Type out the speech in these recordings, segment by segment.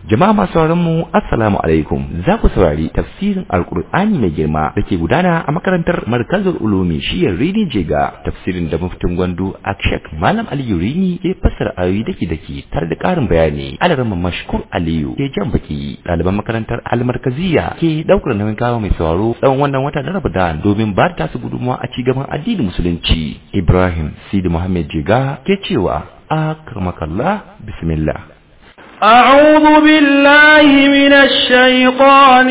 Jama'a masu sauraron mu assalamu alaikum za ku saurari tafsirin alkur'ani mai girma da ke gudana a makarantar markazul ulumi shiyar rini jega tafsirin da muftin gwandu akshak malam aliyu rini ke fassara ayoyi dake dake tare da karin bayani alarama mashkur aliyu ke jan baki ɗaliban makarantar almarkaziya ke ɗaukar nauyin kawo mai sauraro tsawon wannan wata na ramadan domin ba ta su gudunmawa a cigaban addinin musulunci ibrahim sidi muhammad jega ke cewa akramakallah bismillah أعوذ بالله من الشيطان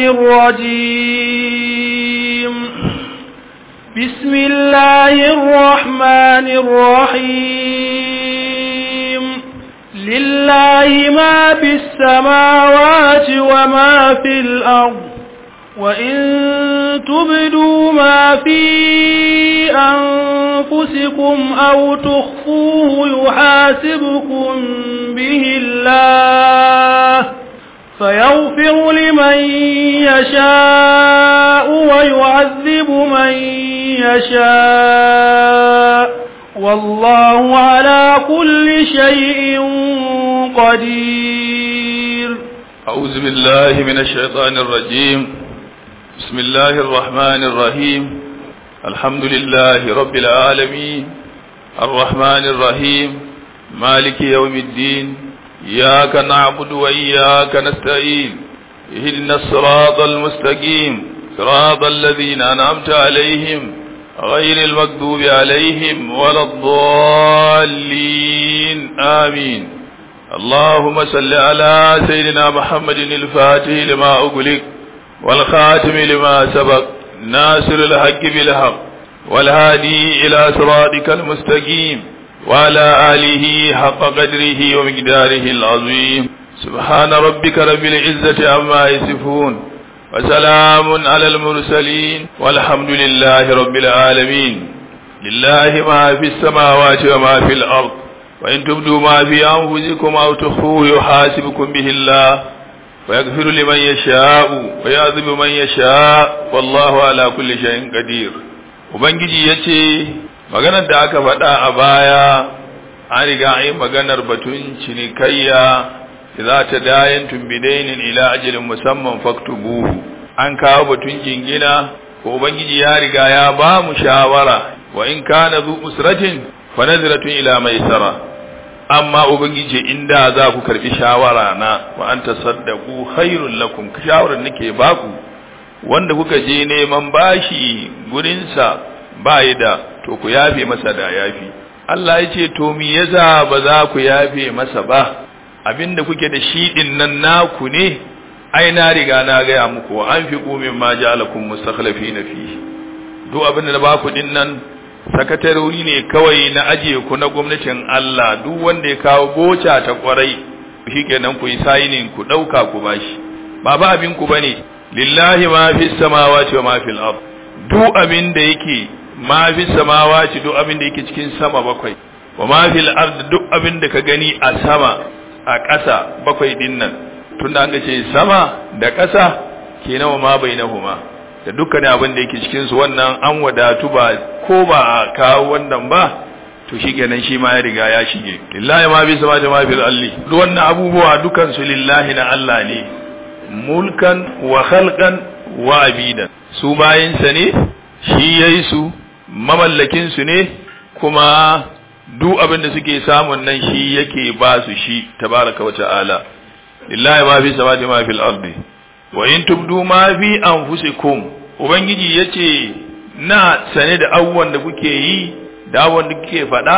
الرجيم بسم الله الرحمن الرحيم لله ما في السماوات وما في الأرض وإن تبدوا ما في أنفسكم أو تخفوه يحاسبكم به الله فيغفر لمن يشاء ويعذب من يشاء والله على كل شيء قدير أعوذ بالله من الشيطان الرجيم بسم الله الرحمن الرحيم الحمد لله رب العالمين الرحمن الرحيم مالك يوم الدين إياك نعبد وإياك نستعين اهدنا الصراط المستقيم صراط الذين أنعمت عليهم غير المكذوب عليهم ولا الضالين آمين اللهم صل على سيدنا محمد الفاتح لما أغلق والخاتم لما سبق ناصر الحق بالحق والهادي إلى صراطك المستقيم وعلى آله حق قدره ومقداره العظيم سبحان ربك رب العزة عما يصفون وسلام على المرسلين والحمد لله رب العالمين لله ما في السماوات وما في الأرض وإن تبدوا ما في أنفسكم أو تخفوه يحاسبكم به الله ويغفر لمن يشاء ويعذب من يشاء والله على كل شيء قدير ubangiji yace maganar da aka faɗa a baya an riga an yi maganar batun cinikayya za ta dayan tumbidainin ila ajalin musamman faktubuhu an kawo batun jingina ko ubangiji ya riga ya ba mu shawara wa in kana zu usratin fa nazratun ila maisara amma ubangiji inda za ku karbi shawara na wa an tasaddaqu khairul lakum shawarar nake baku wanda kuka je neman bashi gurin sa bai da to ku yafe masa da yafi Allah ya ce to me yasa ba za ku yafe masa ba abinda kuke da shi din nan naku ne ai na riga na gaya muku an fi kumin ma ja'alakum mustakhlifina fi duk abinda na baku din nan sakatarori ne kawai na ajiye ku na gwamnatin Allah duk wanda ya kawo goca ta kwarai shikenan ku yi sayinin ku dauka ku bashi ba ba abin ku bane lillahi ma fi samawati wa ma fil ard duk abin da yake ma fi samawati duk abin da yake cikin sama bakwai wa ma fil ard duk abin da ka gani a sama a ƙasa bakwai din nan tunda an ce sama da ƙasa kenan wa ma bainahuma da dukkan abin da yake cikin su wannan an wadatu ba ko ba a kawo wannan ba to shikenan shi ma ya riga ya shige lillahi ma bi sama ma fil alli duk wannan abubuwa dukan su lillahi na Allah ne mulkan wa khalqan wa abidan su bayin sa ne shi yayi su mamallakin su ne kuma duk abin da suke samun nan shi yake ba su shi tabaraka wa ta'ala lillahi ma fi samawati ma fil ardi wa in tubdu ma fi anfusikum ubangiji yace na sane da abubuwan da kuke yi da abubuwan da kuke faɗa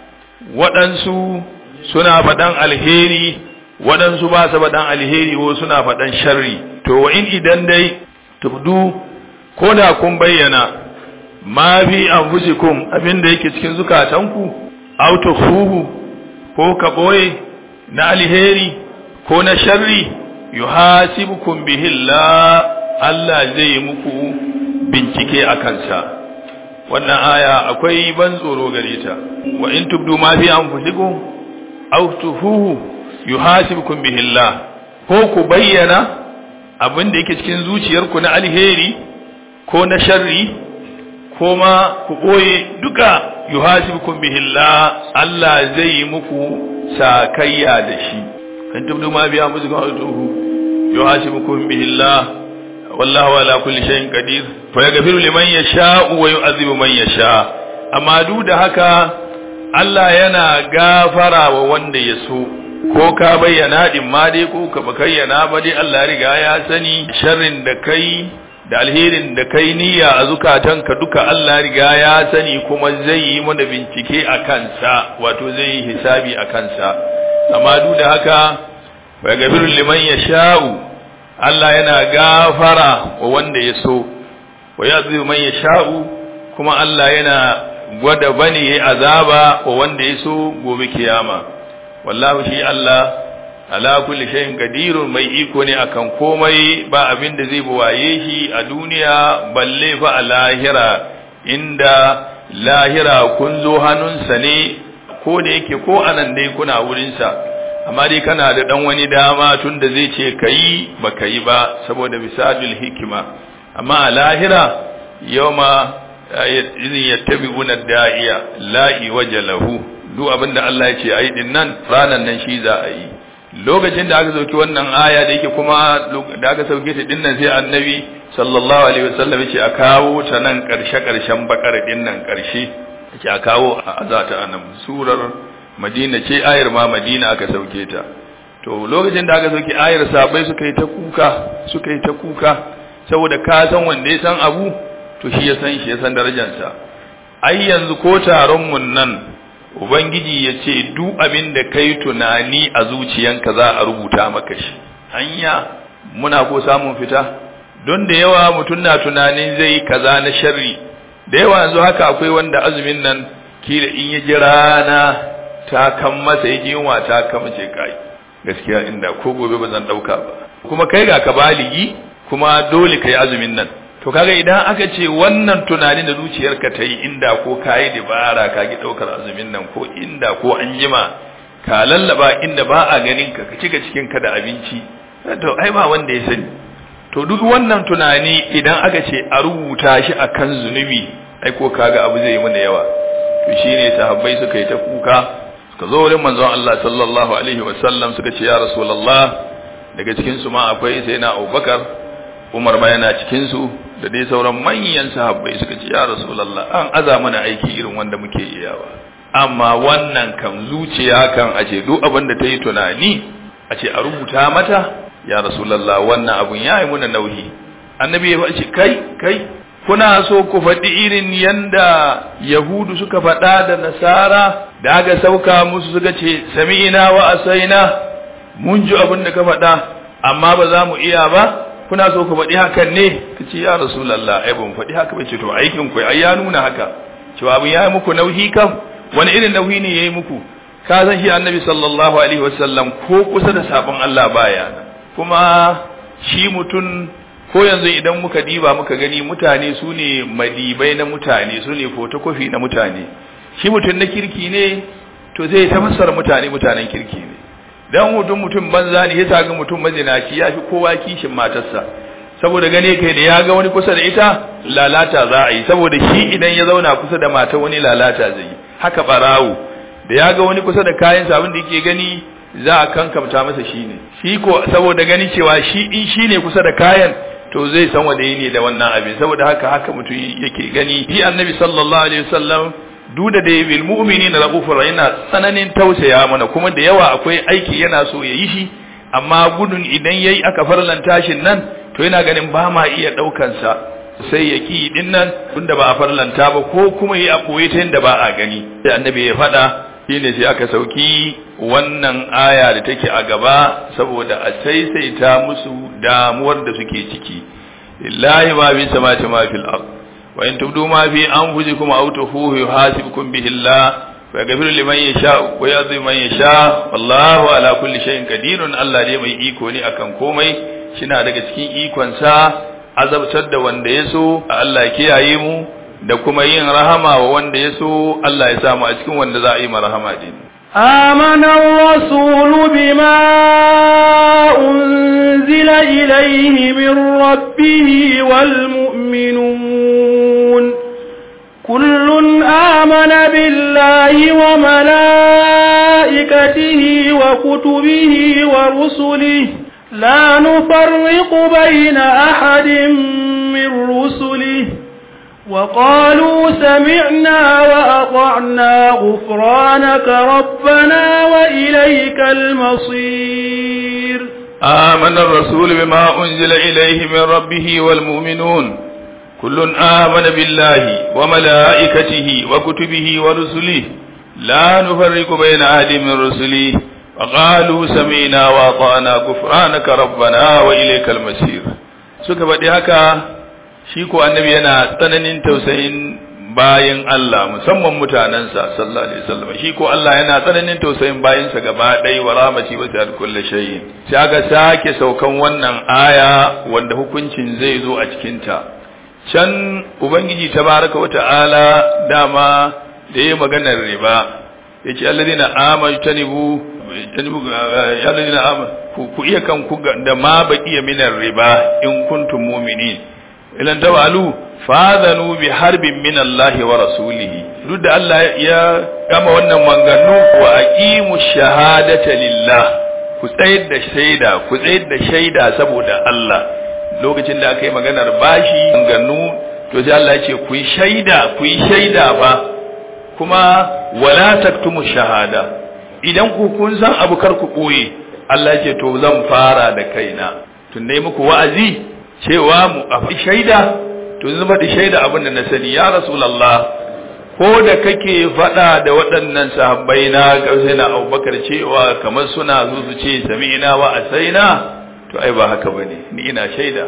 waɗansu suna faɗan alheri waɗansu ba su faɗan alheri ko suna faɗan sharri to wa in idan dai tubdu ko da kun bayyana ma fi anfusikum abin da yake cikin zukatanku aw tukhuhu ko ka boye na alheri ko na sharri yuhasibukum bihi Allah Allah zai muku bincike a kansa wannan aya akwai ban tsoro gare ta wa in tubdu ma fi anfusikum aw tufuhu yuhasibukum bihi Allah ko ku bayyana abin da yake cikin zuciyarku na alheri ko na sharri ko ma ku koye duka yuhasibukum bihi Allah Allah zai yi muku sakayya da shi in tubdu ma biya musu ga tuhu yuhasibukum bihi Allah wallahu ala kulli shay'in qadir fa yaghfiru liman yasha'u wa yu'adhibu man yasha amma duk da haka Allah yana gafara wa wanda ya so ko ka bayyana din ma dai ko ka bayyana ba dai Allah ya riga ya sani sharrin da kai da alherin da kai niyya a zukatanka duka Allah riga ya sani kuma zai yi mana bincike a kansa wato zai yi hisabi a kansa amma duk da haka wa gafiru liman yasha'u Allah yana gafara wa wanda ya so wa yazibu man yasha'u kuma Allah yana gwada bane yayi azaba wa wanda ya so gobe kiyama wallahu shi Allah ala kulli shay'in qadirun mai iko ne akan komai ba abin da zai buwaye shi a duniya balle fa a lahira inda lahira kun zo hannunsa ne ko da yake ko anan dai kuna wurinsa amma dai kana da dan wani dama tun da zai ce kayi ba kayi ba saboda bisadul hikima amma a lahira yawma idin yattabi'una da'iya la'i wajalahu duk abinda Allah ya ce ayi din nan ranan nan shi za a yi lokacin da aka sauki wannan aya da yake kuma da aka sauke ta dinnan sai annabi sallallahu alaihi wasallam yace a kawo ta nan karshe karshen bakar dinnan karshe yace a kawo a azata anan surar madina ce ayar ma madina aka sauke ta to lokacin da aka sauke ayar sabai suka yi ta kuka suka yi ta kuka saboda ka san wanda ya san abu to shi ya san shi ya san darajarsa ai yanzu ko taron mun nan Ubangiji ya ce, Duk abin da kai tunani a zuciyanka za a rubuta maka shi, hanya muna ko samun fita, don da yawa mutum na tunanin zai kaza na sharri, da yawa yanzu haka akwai wanda azumin nan kila in ya ji rana ta kan masa ya yunwa ta kama ce kai, gaskiya inda ko gobe ba zan ɗauka ba. Kuma kai ga ka baligi, kuma dole ka yi azumin nan. to kaga idan aka ce wannan tunanin da zuciyarka ta yi inda ko ka yi dabara ka ki ɗaukar azumin nan ko inda ko an jima ka lallaba inda ba a ganin ka ka cika cikin ka da abinci to ai ba wanda ya sani to duk wannan tunani idan aka ce a rubuta shi akan zunubi ai ko kaga abu zai yi mana yawa to shine sahabbai suka yi ta kuka suka zo wurin manzon Allah sallallahu alaihi wasallam suka ce ya rasulullah daga cikin su ma akwai sai na Abubakar Umar ma yana cikin su da dai sauran manyan sahabbai suka ce ya rasulullah an aza mana aiki irin wanda muke iyawa amma wannan kan zuciya kan a ce duk abin da ta yi tunani a ce a rubuta mata ya rasulullah wannan abun ya yi muna nauyi annabi ya ce kai kai kuna so ku faɗi irin yanda yahudu suka faɗa da nasara da aka sauka musu suka ce sami'ina wa asaina mun ji abin da ka faɗa amma ba za mu iya ba kuna so ku faɗi hakan ne ka ce ya rasulallah ai ban faɗi haka ba ce to aikin ku ai ya nuna haka cewa abin ya yi muku nauyi kam wani irin nauyi ne ya yi muku ka san shi annabi sallallahu alaihi wasallam ko kusa da sabon Allah baya kuma shi mutum ko yanzu idan muka diba muka gani mutane su ne madibai na mutane su ne fotokofi na mutane shi mutum na kirki ne to zai ta fassara mutane mutanen kirki ne dan mutum mutum banza ne ya ga mutum mazinaci ya fi kowa kishin matarsa saboda gane kai da ya ga wani kusa da ita lalata za a yi saboda shi idan ya zauna kusa da mata wani lalata zai yi haka barawo da ya ga wani kusa da kayan abin da yake gani za a kankamta masa shi ne shi ko saboda gani cewa shi in shi ne kusa da kayan to zai san wanda yi ne da wannan abin saboda haka haka mutum yake gani shi annabi sallallahu alaihi wasallam duk da dai bil mu'minina raufur yana tsananin tausaya mana kuma da yawa akwai aiki yana so ya yi shi amma gudun idan yayi aka farlanta shin nan to yana ganin ba ma iya daukan sa sai ya ki din nan tunda ba a farlanta ba ko kuma yi a koyi ta yadda ba a gani sai annabi ya faɗa shine sai aka sauki wannan aya da take a gaba saboda a saisaita musu damuwar da suke ciki lillahi ma bi samati ma fil ard wa in tubdu ma fi anfusikum aw tukhfuhu yuhasibukum bihi Allah wa yaghfiru liman yasha wa yadhibu man yasha wallahu ala kulli shay'in qadirun Allah dai mai iko ne akan komai shina daga cikin ikon sa azabtar da wanda ya so Allah kiyaye mu da kuma yin rahama wa wanda ya so Allah ya samu a cikin wanda za a yi marahama din آمن الرسول بما أنزل إليه من ربه والمؤمنون كل آمن بالله وملائكته وكتبه ورسله لا نفرق بين أحد من رسله وقالوا سمعنا وأطعنا غفرانك ربنا وإليك المصير آمن الرسول بما أنزل إليه من ربه والمؤمنون كل آمن بالله وملائكته وكتبه ورسله لا نفرق بين أحد من رسله وقالوا سمعنا وأطعنا غفرانك ربنا وإليك المصير suka faɗi haka shi ko annabi yana tsananin tausayin bayan Allah musamman mutanensa sallallahu alaihi wasallam shi ko Allah yana tsananin tausayin bayansa gaba ɗaya wa rahmati wa sa'ad kulli shay'in sai aka sake saukan wannan aya wanda hukuncin zai zo a cikin ta can ubangiji tabaraka wa ta'ala dama da yayi maganar riba yace alladhina amanu tanibu tanibu alladhina amanu ku iya kan ku da ma baqiya minar riba in kuntum mu'minin ilan tawalu fadhanu bi harbin min Allah wa rasulihi duk da Allah ya gama wannan manganu wa aqimu shahadata lillah ku tsayar da shaida ku tsayar da shaida saboda Allah lokacin da aka yi maganar bashi manganu to sai Allah ya ce ku yi shaida ku yi shaida ba kuma wala taktumu shahada idan ku kun san abu kar ku koye Allah ya ce to zan fara da kaina tun dai muku wa'azi cewa mu a shaida to zan faɗi shaida abin da na sani ya rasulullah ko da kake faɗa da waɗannan sahabbai na sai na abubakar cewa kamar suna zo su ce sami'ina wa asaina to ai ba haka bane ni ina shaida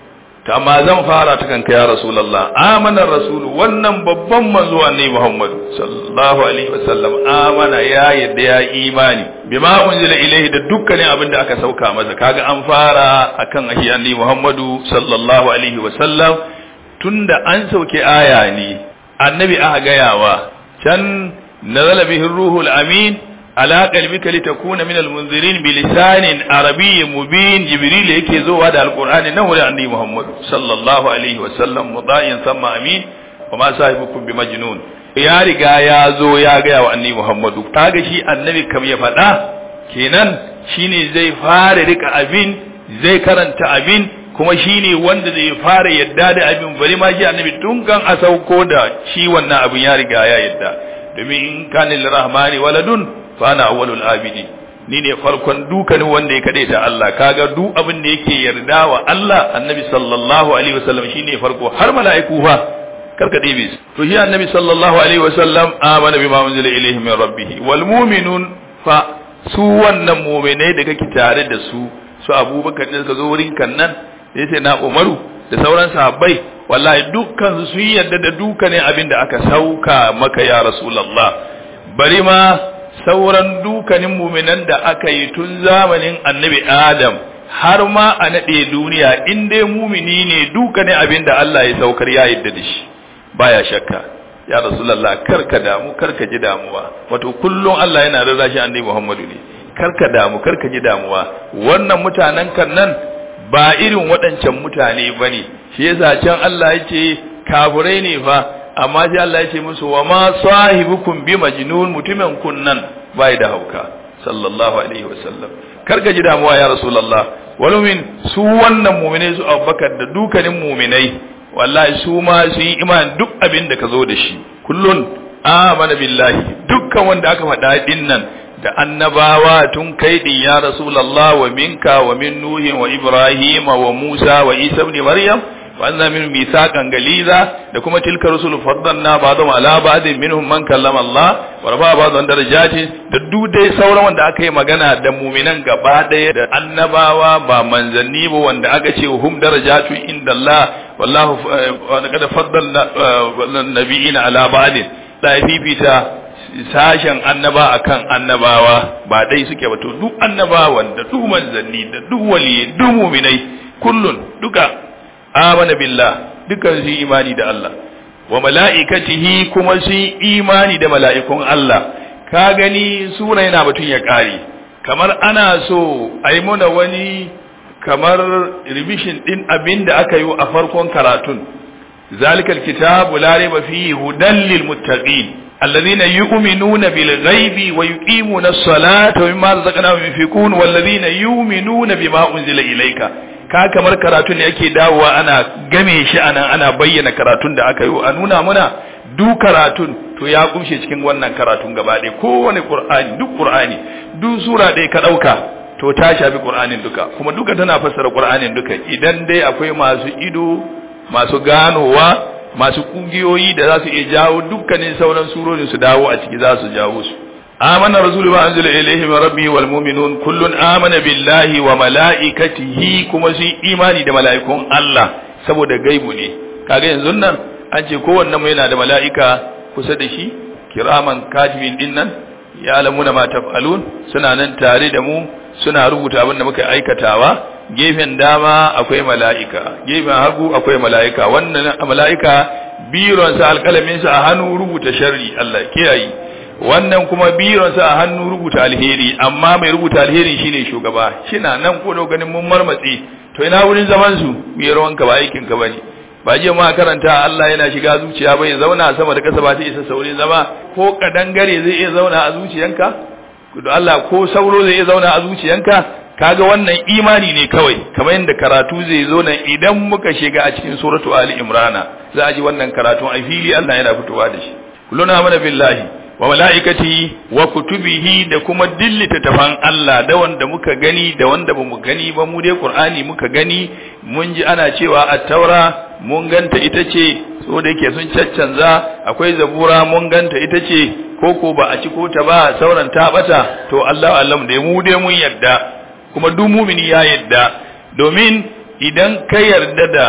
to amma zan fara ta kanka ya rasulullah amana rasul wannan babban manzo annabi muhammad sallallahu alaihi wasallam amana ya yadda ya imani bima unzila ilaihi da dukkanin abin da aka sauka masa kaga an fara akan ahi annabi muhammadu sallallahu alaihi wasallam tunda an sauke aya ne annabi aka gayawa can nazala bihi ruhul amin ala qalbika litakuna min almunzirin bi lisanin arabiyyin mubin jibril yake zowa da alqur'ani nan wurin annabi muhammad sallallahu alaihi wasallam mudayin samma amin wa ma sahibukum bi majnun ya riga ya zo ya ga wa annabi muhammadu kaga shi annabi kam ya faɗa kenan shine zai fara rika abin zai karanta abin kuma shine wanda zai fara yadda da abin bari ma shi annabi tun kan a sauko da shi wannan abin ya riga ya yadda domin in kana lirahmani waladun fana awwalul abidi ni ne farkon dukanin wanda ya kade ta Allah kaga duk abin da yake yarda wa Allah annabi sallallahu alaihi wasallam shine farko har mala'iku fa karka dibe to shi annabi sallallahu alaihi wasallam amana bima unzila ilayhi min rabbih wal mu'minun fa su wannan mu'minai da kake tare da su su abubakar da suka zo wurin kan nan yace na umaru da sauran sahabbai wallahi dukkan su sun yarda da dukkanin abin da aka sauka maka ya rasulullah bari ma sauran dukanin muminan da aka yi tun zamanin annabi Adam har ma a naɗe duniya in dai mumini ne dukanin abin da Allah ya saukar ya yadda da shi baya shakka ya rasulullah karka damu karka ji damuwa wato kullum Allah yana rarra shi annabi Muhammadu ne karka damu karka ji damuwa wannan mutanen kan nan ba irin waɗancan mutane bane shi yasa can Allah yake kafirai ne fa amma sai Allah ya ce musu wa ma sahibukum bi majnun mutumin kunnan bai da hauka sallallahu alaihi wasallam karka ji damuwa ya rasulullah walumin su wannan mu'minai su Abubakar da dukanin mu'minai wallahi su ma su yi iman duk abin da ka zo da shi kullun amana billahi dukkan wanda aka faɗa din nan da annabawa tun kai din ya rasulullah wa minka wa min nuhin wa ibrahim wa musa wa isa ibn maryam وأن من ميثاقا غليظا da kuma tilka rusul faddalna ba'dhum ala ba'din minhum man kallama Allah wa rafa ba'dhum darajati da duk dai sauran wanda aka yi magana da mu'minan gaba daya da annabawa ba manzanni ba wanda aka ce hum darajatu inda Allah wallahu wa qad faddalna nabiyina ala ba'din da fifita sashen annaba akan annabawa ba dai suke ba to duk annabawan da duk manzanni da duk waliyyi duk mu'minai kullun duka amana billah dukan su imani da Allah wa mala'ikatihi kuma su imani da mala'ikun Allah ka gani sura yana batun ya kare kamar ana so a yi muna wani kamar revision din abin da aka yi a farkon karatun zalikal kitabu la raiba fihi hudan lil muttaqin الذين يؤمنون بالغيب ويقيمون الصلاة ومما رزقناهم ينفقون والذين يؤمنون بما أنزل إليك ka kamar karatun ne yake dawowa ana game shi anan ana bayyana karatun da aka yi a nuna muna duk karatun to ya kumshe cikin wannan karatun gaba ɗaya kowane qur'ani duk qur'ani duk sura ɗaya ka ɗauka to ta shafi qur'anin duka kuma duka tana fassara qur'anin duka idan dai akwai masu ido masu ganowa masu kungiyoyi da za su iya jawo dukkanin sauran surorin su dawo a ciki za su jawo su amana rasulu wa anzala ilayhi min rabbi wal mu'minun kullun amana billahi wa malaikatihi kuma su imani da mala'ikun Allah saboda gaibu ne kaga yanzu nan an ce kowanne mu yana da mala'ika kusa da shi kiraman katibin din nan ya alamuna ma taf'alun suna nan tare da mu suna rubuta abin da muka aikatawa gefen dama akwai mala'ika gefen hagu akwai mala'ika wannan mala'ika bironsa alƙalaminsa a hannu rubuta sharri Allah kiyaye wannan kuma bironsa a hannu rubuta alheri amma mai rubuta alheri shine shugaba shina nan ko da ganin mun marmatsi to ina wurin zaman su biyar wanka ba aikin ka bane ba je ma karanta Allah yana shiga zuciya bai zauna sama da kasa ba ta isa saurin zama ko kadangare zai iya zauna a zuciyanka to Allah ko sauro zai iya zauna a zuciyanka kaga wannan imani ne kawai kamar yadda karatu zai zo nan idan muka shiga a cikin suratu ali imrana za a ji wannan karatun a fili Allah yana fitowa da shi kulluna mana billahi wa malaikati wa kutubihi da kuma dillita tafan Allah da wanda muka gani da wanda bamu gani ba mu dai Qur'ani muka gani mun ji ana cewa at-taura mun ganta ita ce so da yake sun caccanza akwai zabura mun ganta ita ce koko ba a ci ko ta ba sauran ta bata to Allah Allah da mu dai mun yarda kuma duk mumini ya yarda domin idan ka yarda da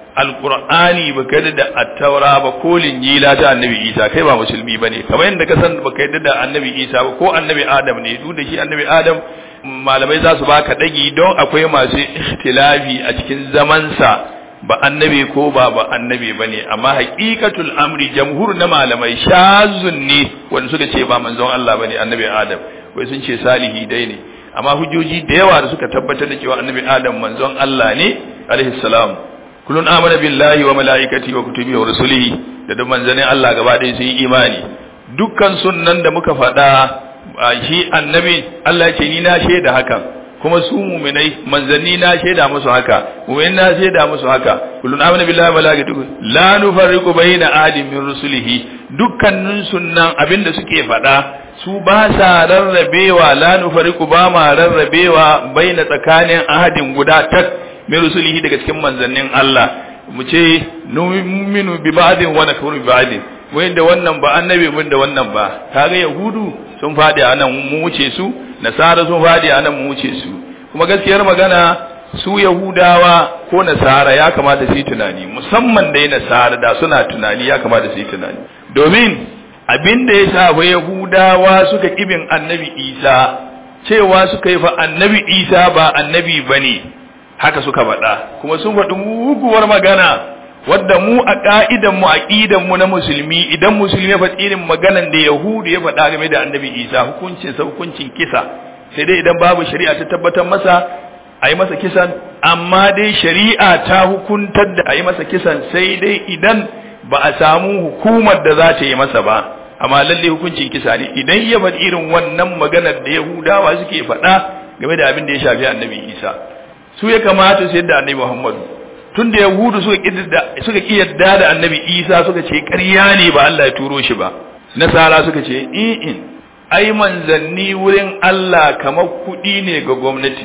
alqur'ani baka yarda da at-taura ba ko linjila ta annabi Isa kai ba musulmi bane kamar yadda ka san baka yarda da annabi Isa ba ko annabi Adam ne duk da shi annabi Adam malamai za su baka dagi don akwai masu ikhtilafi a cikin zamansa ba annabi ko ba ba annabi bane amma haqiqatul amri jamhur na malamai shazun ne wanda suka ce ba manzon Allah bane annabi Adam wai sun ce salihi dai ne amma hujjoji da yawa da suka tabbatar da cewa annabi Adam manzon Allah ne alaihi salam kullun amana billahi wa malaikati wa kutubi wa rusulihi da duk manzanin Allah gaba ɗaya sun yi imani dukkan sunnan da muka faɗa shi annabi Allah ya ce ni na shaida haka kuma su muminai manzanni na shaida musu haka mumin na shaida musu haka kullun amana billahi wa malaikatihi la nufarriqu baina ahadin min rusulihi dukkanin sunnan abinda suke faɗa su ba sa rarrabewa la nufarriqu ba ma rarrabewa baina tsakanin ahadin guda tak min rusulihi daga cikin manzannin Allah mu ce numinu bi ba'din wa nakfuru bi ba'din wai da wannan ba annabi mun da wannan ba kaga yahudu sun fadi anan mu wuce su nasara sun fadi anan mu wuce su kuma gaskiyar magana su yahudawa ko nasara ya kamata su yi tunani musamman dai nasara da suna tunani ya kamata su yi tunani domin abin da ya shafa yahudawa suka kibin annabi isa cewa suka yi fa annabi isa ba annabi bane haka suka faɗa kuma sun faɗi muguwar magana wadda mu a ka'idan mu aqidan mu na musulmi idan musulmi ya faɗi irin maganan da yahudu ya faɗa game da annabi isa hukuncin sa hukuncin kisa sai dai idan babu shari'a ta tabbatar masa a yi masa kisan amma dai shari'a ta hukuntar da a yi masa kisan sai dai idan ba a samu hukumar da za ta yi masa ba amma lalle hukuncin kisa ne idan ya faɗi irin wannan maganar da yahudawa suke faɗa game da abin da ya shafi annabi isa su ya kamata su yadda annabi muhammadu tun da yahudu suka ƙi yadda da annabi isa suka ce ƙarya ne ba allah ya turo shi ba nasara suka ce in ai manzanni wurin allah kamar kuɗi ne ga gwamnati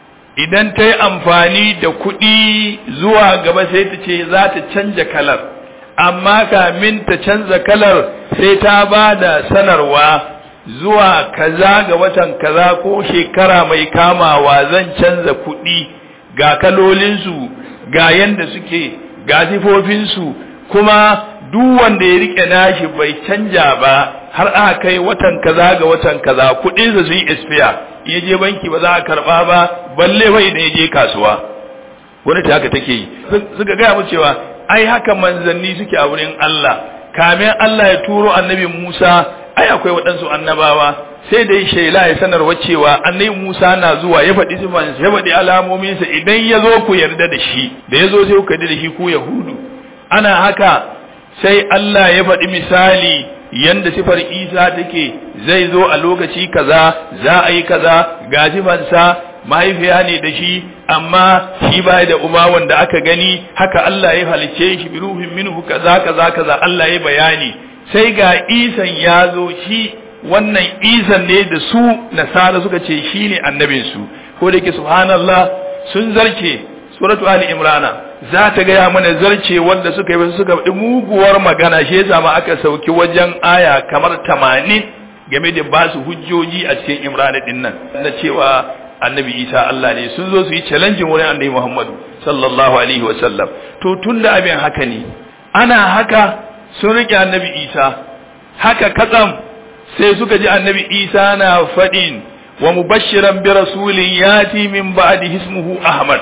idan ta yi amfani da kuɗi zuwa gaba sai ta ce za ta canja kalar amma kamin ta canza kalar sai ta ba da sanarwa zuwa kaza ga watan kaza ko shekara mai kamawa zan canza kuɗi ga kalolinsu ga yanda suke ga sifofinsu kuma duk wanda ya rike nashi bai canja ba har aka kai watan kaza ga watan kaza kuɗinsa su yi expire ya je banki ba za a karɓa ba balle bai da ya je kasuwa wani ta haka take yi suka gaya mu cewa ai haka manzanni suke a wurin Allah kamin Allah ya turo annabi Musa ai akwai waɗansu annabawa sai da shaila ya sanarwa cewa annabi Musa na zuwa ya faɗi sifansa ya faɗi alamominsa idan ya zo ku yarda da shi da ya zo sai ku yarda da shi ku Yahudu ana haka sai Allah ya faɗi misali yanda sifar Isa take zai zo a lokaci kaza za a yi kaza ga sifansa mahaifiya ne da shi amma shi baya da uba wanda aka gani haka Allah ya halice shi bi ruhin minhu kaza kaza kaza Allah ya bayani sai ga Isan ya zo shi wannan Isan ne da su nasara suka ce shi ne annabin su ko da yake subhanallah sun zarce suratu ali imrana za ta gaya mana zarce wanda suka yi suka faɗi muguwar magana shi yasa ma aka sauki wajen aya kamar 80 game da ba su hujjoji a cikin imrana din nan na cewa annabi isa Allah ne sun zo su yi challenge wurin annabi Muhammadu sallallahu alaihi wa sallam to tunda abin haka ne ana haka sun rike annabi isa haka katsam sai suka ji annabi isa na faɗin wa mubashiran bi rasulin yati min ba'di ismuhu ahmad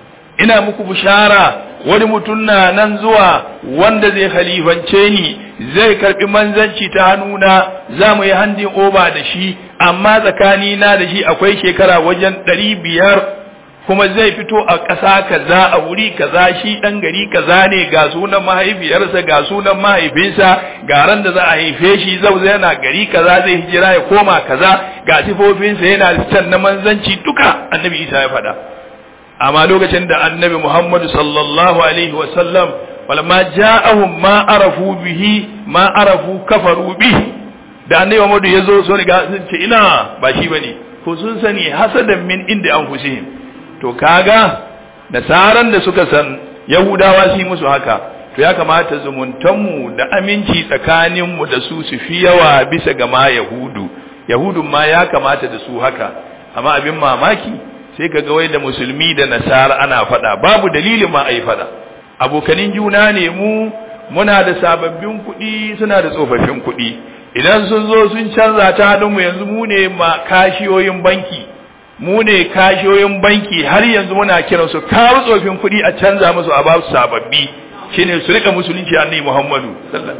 ina muku bishara wani mutum na nan zuwa wanda zai halifance ni zai karbi manzanci ta hannuna za mu yi handin oba da shi amma tsakani na da shi akwai shekara wajen ɗari biyar kuma zai fito a ƙasa kaza a wuri kaza shi ɗan gari kaza ne ga sunan mahaifiyarsa ga sunan mahaifinsa ga ran da za a haife shi zau yana gari kaza zai hijira ya koma kaza ga sifofinsa yana can na manzanci duka annabi isa ya faɗa amma lokacin da annabi Muhammadu sallallahu alaihi wasallam walamma ja'ahum ma arafu bihi ma arafu kafaru bihi da annabi Muhammadu ya zo so riga sun ce ina ba shi bane ko sun sani hasadan min inda anfusihim to kaga nasaran da suka san yahudawa shi musu haka to ya kamata zumuntanmu da aminci tsakaninmu da su su fi yawa bisa ga ma yahudu yahudun ma ya kamata da su haka amma abin mamaki sai ka ga wai da musulmi da nasara ana faɗa babu dalilin ma a yi faɗa abokanin juna ne mu muna da sababbin kuɗi suna da tsofaffin kuɗi idan sun zo sun canza ta mu yanzu mu ne ma kashiyoyin banki mu ne kashiyoyin banki har yanzu muna kiran su kawo tsofin kuɗi a canza musu a ba su sababbi shine su rika musulunci annabi Muhammadu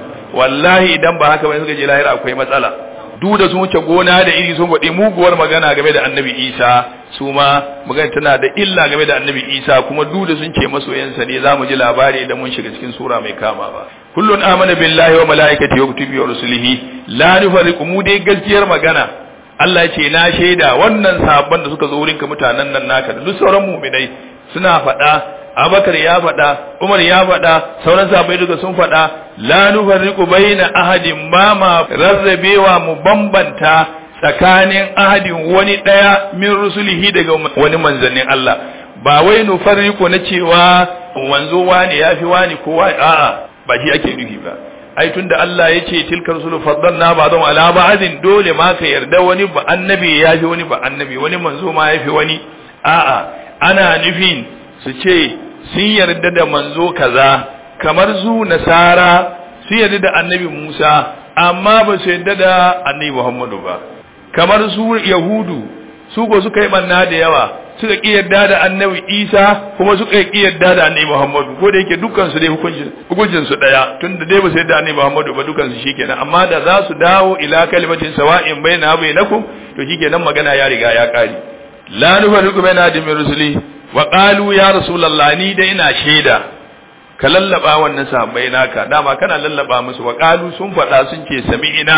wallahi idan ba haka ba suka je lahira akwai matsala duk da sun wuce gona da iri sun faɗi muguwar magana game da annabi isa su ma magana tana da illa game da annabi isa kuma duk da sun ce masoyansa ne za mu ji labari da mun shiga cikin sura mai kama ba kullun amana billahi wa malaikati wa kutubi wa rusulihi la nufariqu mu dai gaskiyar magana Allah ya ce na shaida wannan sahabban da suka zo wurinka mutanen nan naka da duk sauran mu'minai suna faɗa Abakar ya faɗa, Umar ya faɗa, sauran sahabbai duka sun faɗa, la nufarriqu baina ahadin ba ma rarrabewa mu bambanta tsakanin ahadin wani ɗaya min rusulihi daga wani manzannin Allah. Ba wai nufarriqu na cewa wanzo wani yafi wani kowa a'a ba shi ake nufi ba. Ai tunda Allah ya ce tilkar rusulu faddalna ba'dhum ala ba'din dole ma ka yarda wani ba annabi yafi wani ba annabi wani manzo ma yafi wani a'a ana nufin su ce sun yarda da manzo kaza kamar su nasara sun yarda da annabi Musa amma ba su yarda da annabi Muhammadu ba kamar su yahudu su ko suka yi banna da yawa suka ki yarda da annabi Isa kuma suka ki yarda da annabi Muhammadu ko da yake dukkan su dai hukuncin hukuncin su daya tunda dai ba su yarda da annabi Muhammadu ba dukkan su shikenan amma da za su dawo ila kalimatin sawa'in baina bainakum to shikenan magana ya riga ya kare la nufarriqu baina ahadin min rusuli wa qalu ya rasulullah ni dai ina shaida ka lallaba wannan sahabbai naka dama kana lallaba musu wa qalu sun faɗa sun ce sami'ina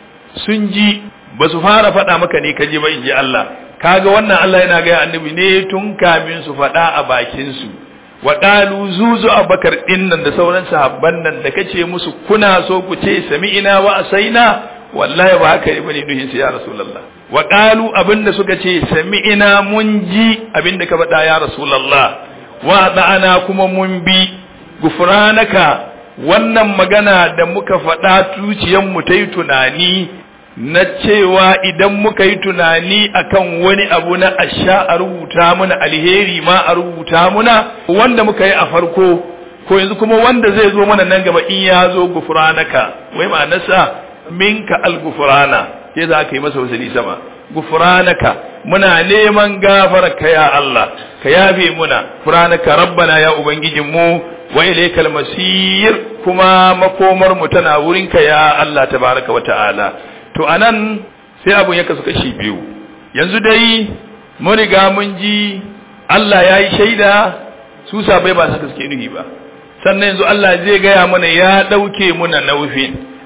sun ji ba su fara faɗa maka ne ka ji ba in ji Allah kaga wannan Allah yana ga annabi ne tun kamin su faɗa a bakin su wa qalu zuzu abakar din nan da sauran sahabban nan da kace musu kuna so ku ce sami'ina wa asaina wallahi ba haka bane duhin su ya rasulullah wa qalu abinda suka ce sami'ina mun ji abinda ka faɗa ya rasulullah wa da'ana kuma mun bi gufranaka wannan magana da muka faɗa tuciyan mu ta yi tunani na cewa idan muka yi tunani akan wani abu na asha a rubuta muna alheri ma a rubuta muna wanda muka yi a farko ko yanzu kuma wanda zai zo mana nan gaba in ya zo gufranaka wai ma'anarsa minka al-gufrana ke za ka yi masa wasali sama gufranaka muna neman gafararka ya Allah ka yafe muna gufranaka rabbana ya ubangijin mu wa ilaykal masir kuma makomar mu tana wurinka ya Allah tabaraka wa ta'ala to anan sai abun ya kasu kashi biyu yanzu dai mun riga mun ji Allah ya yi shaida su sabai ba saka suke nuhi ba sannan yanzu Allah zai gaya mana ya ɗauke muna naufin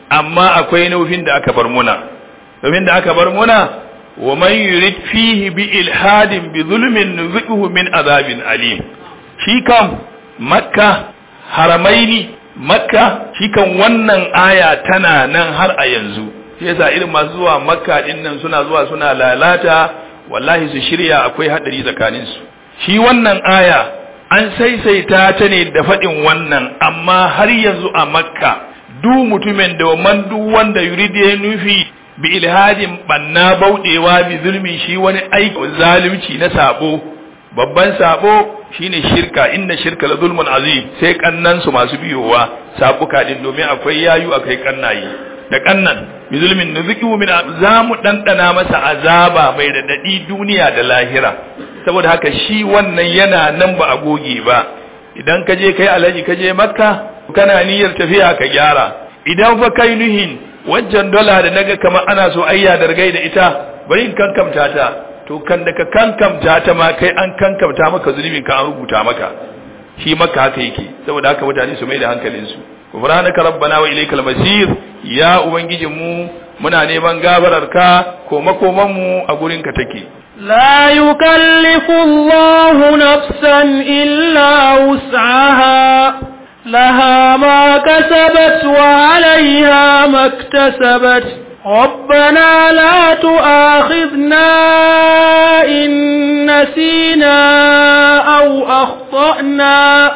amma akwai nufin da aka bar muna nufin da aka bar muna wa man yurid fihi bi ilhadin bi zulmin nuziquhu min azabin alim shi kan makka haramaini makka shi kan wannan aya tana nan har a yanzu sai yasa irin masu zuwa makka din nan suna zuwa suna lalata wallahi su shirya akwai hadari tsakanin su shi wannan aya an saisaita ta ne da faɗin wannan amma har yanzu a makka duk mutumin da man duk wanda yuridi ya nufi bi ilhadin banna baudewa bi zulmi shi wani aiki zalunci na sabo babban sabo shine shirka inna shirka la zulmun azim sai kannan su masu biyowa sabuka din domin akwai yayu akwai kannayi da kannan bi zulmin nuziku min zamu dandana masa azaba mai radadi duniya da lahira saboda haka shi wannan yana nan ba a goge ba idan ka je kai alaji ka je makka kana niyyar tafiya ka gyara idan fa kai nuhin wancan dola da naga kamar ana so ayya da da ita bari in kankamta ta to kan da ka kankamta ta ma kai an kankamta maka zunubin ka an rubuta maka shi maka haka yake saboda haka mutane su mai da hankalin su subhanaka rabbana wa ilaykal masir ya ubangijin mu muna neman gafarar ka ko makoman mu a gurin ka take لا يكلف الله نفسا إلا وسعها لها ما كسبت وعليها ما اكتسبت ربنا لا تؤاخذنا إن نسينا أو أخطأنا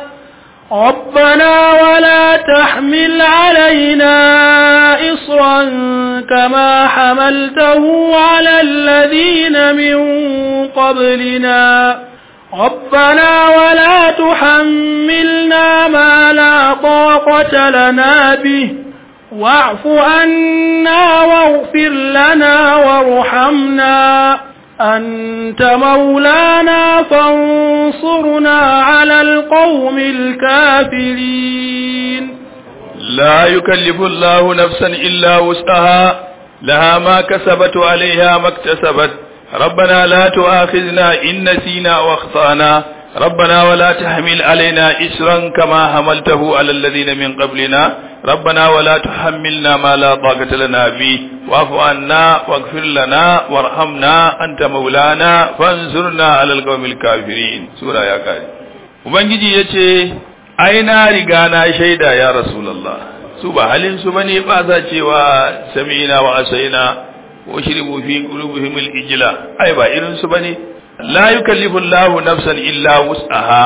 ربنا ولا تحمل علينا إصرا كما حملته على الذين من قبلنا ربنا ولا تحملنا ما لا طاقة لنا به واعف عنا واغفر لنا وارحمنا أنت مولانا فانصرنا على القوم الكافرين لا يكلف الله نفسا إلا وسعها لها ما كسبت عليها ما اكتسبت ربنا لا تؤاخذنا إن نسينا واخطأنا ربنا ولا تحمل علينا إسرا كما حملته على الذين من قبلنا ربنا ولا تحملنا ما لا طاقة لنا به واعف عنا واغفر لنا وارحمنا أنت مولانا فانصرنا على القوم الكافرين سورة يا كاري Ubangiji ya ce, Ai, na riga na shaida ya Rasulallah, su ba halin su bane ba za cewa sami'ina wa asaina wa shiribu fi qulubihim al-ijla ai ba irin su bane la yukallifu Allahu nafsan illa wus'aha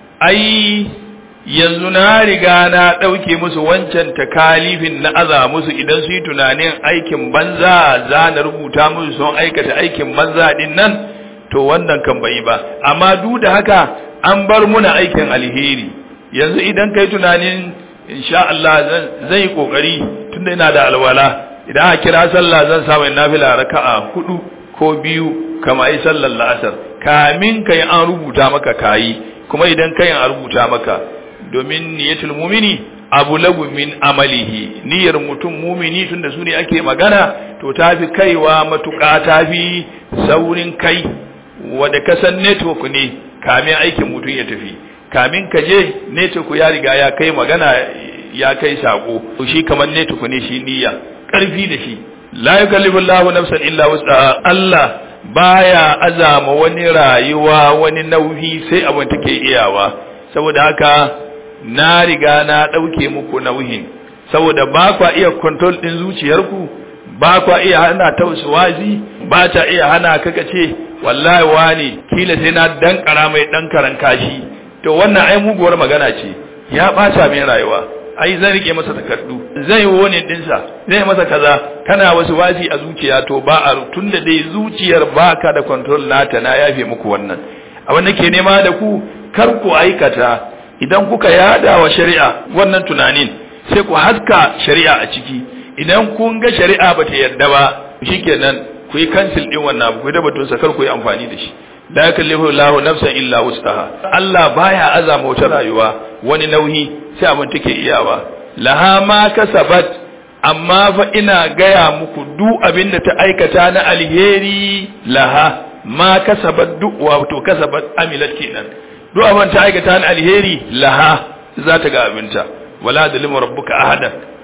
ai yanzu na riga na ɗauke musu wancan takalifin na aza musu idan su yi tunanin aikin banza za na rubuta musu sun aikata aikin banza din nan to wannan kan bai ba amma duk da haka an bar muna aikin alheri yanzu idan kai tunanin insha Allah zan yi kokari tunda ina da alwala idan a kira sallah zan samu nafila raka'a hudu ko biyu kama ai sallar la'asar kamin kai an rubuta maka kayi kuma idan kai an rubuta maka domin niyatul mumini abu lagu min amalihi niyyar mutum mumini tunda su ne ake magana to tafi kaiwa matuƙa tafi saurin kai wanda kasan network ne kamin aikin mutum ya tafi kamin ka je network ya riga ya kai magana ya kai sako to shi kamar network ne shi niyya karfi da shi la yukallifu Allahu nafsan illa wus'aha Allah baya azama wani rayuwa wani nauyi sai abin take iyawa saboda haka na riga na ɗauke muku nauyin saboda ba kwa iya control ɗin zuciyarku ba kwa iya hana ta wazi ba ta iya hana kaka ce wallahi wani kila sai na dankara mai dankaran kashi to wannan ai muguwar magana ce ya ɓata mai rayuwa ai zan rike masa takardu zai yi wani dinsa zai masa kaza kana wasu wasi a zuciya to ba a tunda dai zuciyar baka da control nata na yafe muku wannan abin da ke nema da ku kar ku aikata idan kuka yada wa shari'a wannan tunanin sai ku haska shari'a a ciki idan kun ga shari'a bata yarda ba shikenan ku yi cancel din wannan abu ku da batun sakar ku yi amfani da shi la yakallifu Allahu nafsan illa wustaha Allah baya azama wata rayuwa wani nauyi sai abin take iyawa laha ma kasabat amma fa ina gaya muku duk abin da ta aikata na alheri laha ma kasabat duk wato kasabat amilat kenan duk abin ta aikata na alheri laha za ta ga abinta wala dalimu rabbuka ahadan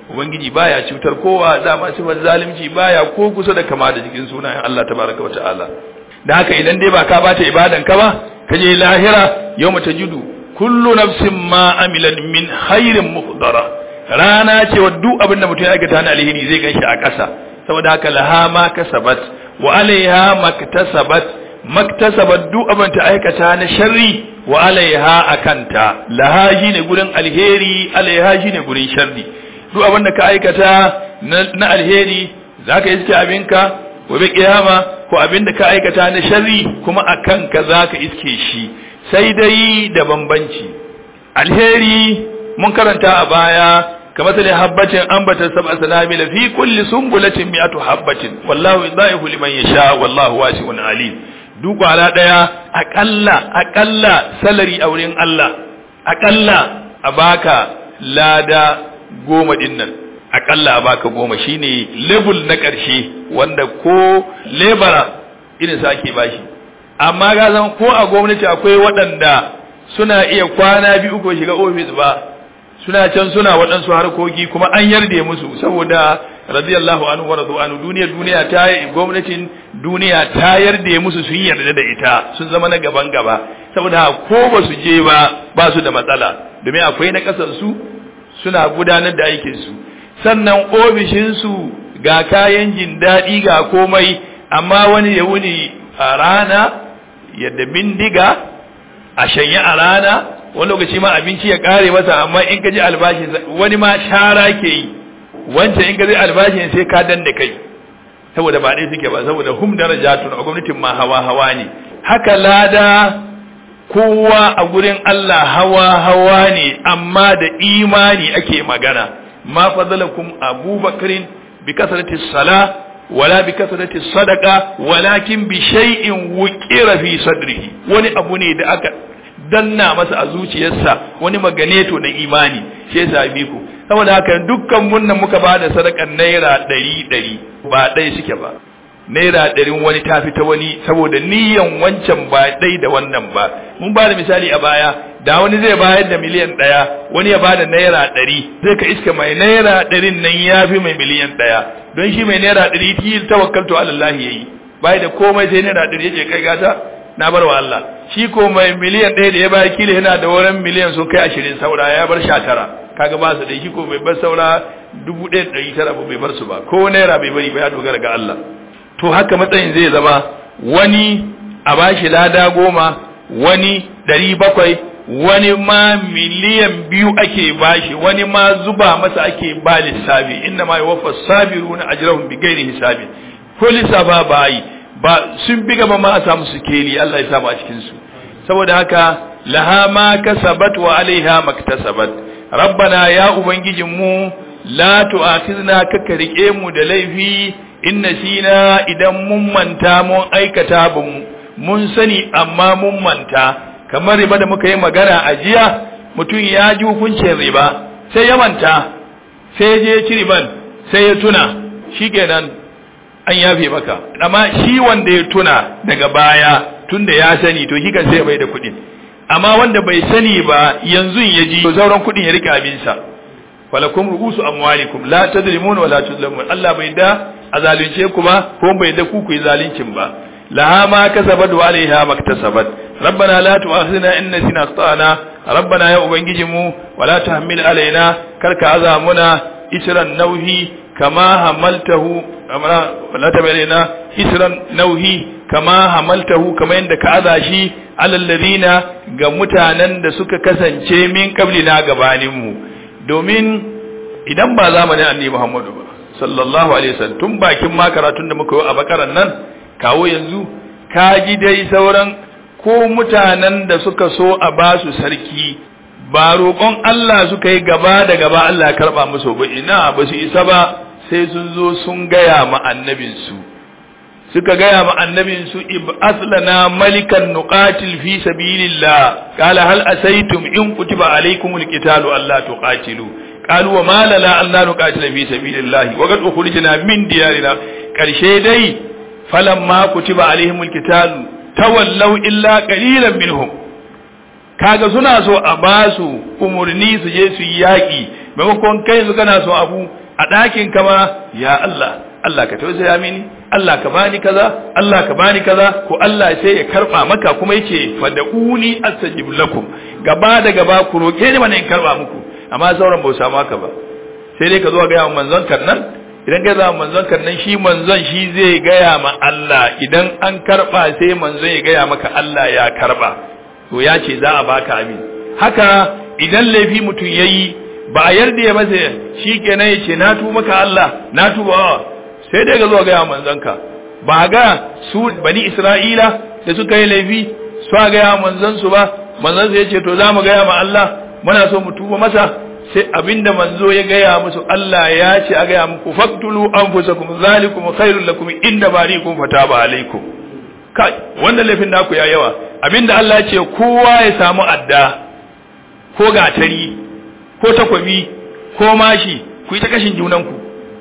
ubangiji baya cutar kowa dama sifar zalunci baya ko kusa da kama da cikin sunayen Allah tabaraka wata'ala da haka idan dai ba ka bata ibadan ka ba ka je lahira yawma tajidu kullu nafsin ma amilat min khairin muhdara rana ce wa duk abin da mutum ya aikata na alheri zai ganshi a ƙasa saboda haka laha ma kasabat wa alaiha maktasabat maktasabat duk abin ta aikata na sharri wa alaiha akanta laha shine gurin alheri alaiha shine gurin sharri duk abin da ka aikata na alheri zaka iske abinka gobe kiyama ko abin da ka aikata na sharri kuma akan ka zaka iske shi sai dai da bambanci alheri mun karanta a baya kamar sai habbatin ambata sab'a sanamil fi kulli sumbulatin mi'atu habbatin wallahu yudaihu liman yasha wallahu wasi'un alim duk kwara daya akalla akalla salari a wurin Allah akalla a baka lada goma din nan akalla a baka goma shine level na karshe wanda ko lebara irin sa ake bashi amma ga zan ko a gwamnati akwai waɗanda suna iya kwana biyu ko shiga ofis ba suna can suna waɗansu harkoki kuma an yarda musu saboda radiyallahu anhu wa radu anhu duniya duniya ta gwamnatin duniya ta yarda musu sun yarda da ita sun zama na gaban gaba saboda ko ba su je ba ba su da matsala domin akwai na kasar su suna gudanar da aikin su sannan ofishin su ga kayan jin daɗi ga komai amma wani ya wuni a rana yadda bindiga a shanye a rana wani lokaci ma abinci ya kare masa amma in ka ji albashi wani ma shara ke yi wancan in ka ji albashi sai ka danne kai saboda ba dai suke ba saboda hum darajatun a gwamnatin ma hawa hawa ne haka lada kowa a gurin Allah hawa hawa ne amma da imani ake magana ma fadalakum abubakarin bi kasrati sala wala bi kasrati sadaqa walakin bi shay'in wuqira fi sadrihi wani abu ne da aka danna masa a zuciyarsa wani maganeto na imani shi yasa bi ku saboda haka dukkan mun nan muka bada sadakan naira ɗari ɗari ba ɗaya suke ba naira ɗarin wani ta fita wani saboda niyan wancan ba ɗai da wannan ba mun ba da misali a baya da wani zai bayar da miliyan ɗaya wani ya bada naira ɗari zai ka iska mai naira ɗarin nan ya fi mai miliyan ɗaya don shi mai naira ɗari ti tawakkaltu alallahi yayi bai da komai sai naira ɗari yake kai gata na bar wa Allah shi ko mai miliyan ɗaya da ya bayar kila yana da wurin miliyan sun kai ashirin saura ya bar sha tara kaga ba su da shi ko bai bar saura dubu ɗaya ɗari tara ba bai bar su ba ko naira bai bari ba ya dogara ga Allah to haka matsayin zai zama wani a bashi lada goma wani ɗari bakwai wani ma miliyan biyu ake bashi wani ma zuba masa ake ba lissafi inda ma yawafa sabiruna ajrahum bi ghairi hisabi ko lissafa ba yi ba sun bi gaba ma a samu sikeli Allah ya samu a cikin su saboda haka laha ma kasabat wa alaiha maktasabat rabbana ya ubangijin mu la tu'akhizna ka rike mu da laifi in nasina idan mun manta mun aikata bun mun sani amma mun manta kamar riba da muka yi magana a jiya mutum ya ji hukuncin riba sai ya manta sai ya je ci riban sai ya tuna shikenan an yafe maka amma shi wanda ya tuna daga baya tunda ya sani to shi kan sai bai da kuɗin amma wanda bai sani ba yanzu ya ji sauran kuɗin ya rike abinsa walakum ru'usu amwalikum la tadrimuna wa la tuzlamun Allah bai da a zalunce ku ba ko bai da ku ku yi zaluncin ba laha ma kasabat wa alaiha maktasabat rabbana la tu'akhidna in nasina akhtana rabbana ya ubangijinmu wa la tahmil alaina karka azamuna isran nauhi kama hamaltahu la tabalina isran nauhi kama hamaltahu kama yanda ka aza shi alal ladina ga mutanen da suka kasance min qablina gabanin mu domin idan ba zamanin annabi Muhammadu ba sallallahu alaihi wasallam tun bakin ma karatun da muka yi a bakaran nan kawo yanzu ka ji dai sauran ko mutanen da suka so a ba su sarki ba roƙon Allah suka yi gaba da gaba Allah ya karɓa musu ba ina ba su isa ba sai sun zo sun gaya ma annabinsu suka gaya ma annabinsu aslana malikan nuqatil fi sabilillah qala hal asaytum in kutiba alaykumul qitalu alla tuqatilu qalu wa ma lana alla nuqatila fi sabilillah wa qad ukhrijna min diyarina karshe dai falamma kutiba alaihimul qitalu tawallaw illa qalilan minhum kaga suna so a ba su umurni su je su yi yaƙi maimakon kai yanzu kana so abu a ɗakin ka ma ya Allah Allah ka tausaya mini Allah ka bani kaza Allah ka bani kaza ko Allah sai ya karba maka kuma yace fad'uni astajib lakum gaba da gaba ku roke ni mana in karba muku amma sauran ba samu haka ba sai dai ka zo ga yawan manzon kan nan idan ka zama manzon kan nan shi manzon shi zai gaya ma Allah idan an karba sai manzon ya gaya maka Allah ya karba to ya ce za a baka amin haka idan laifi mutum yayi ba a yarda ya masa shi kenan ya ce na tuba maka Allah na tuba sai dai ga zo ga manzanka ba ga su bani Isra'ila da suka yi laifi su ga ya manzon su ba manzon su yace to za mu ga ma Allah muna so mu tuba masa sai abinda manzo ya gaya musu Allah ya ce a gaya muku faktulu anfusakum zalikum khairul lakum inda barikum fataba alaikum kai wannan laifin naku ya yawa abinda Allah ya ce kowa ya samu adda ko gatari ko takwabi ko mashi ku yi ta kashin junanku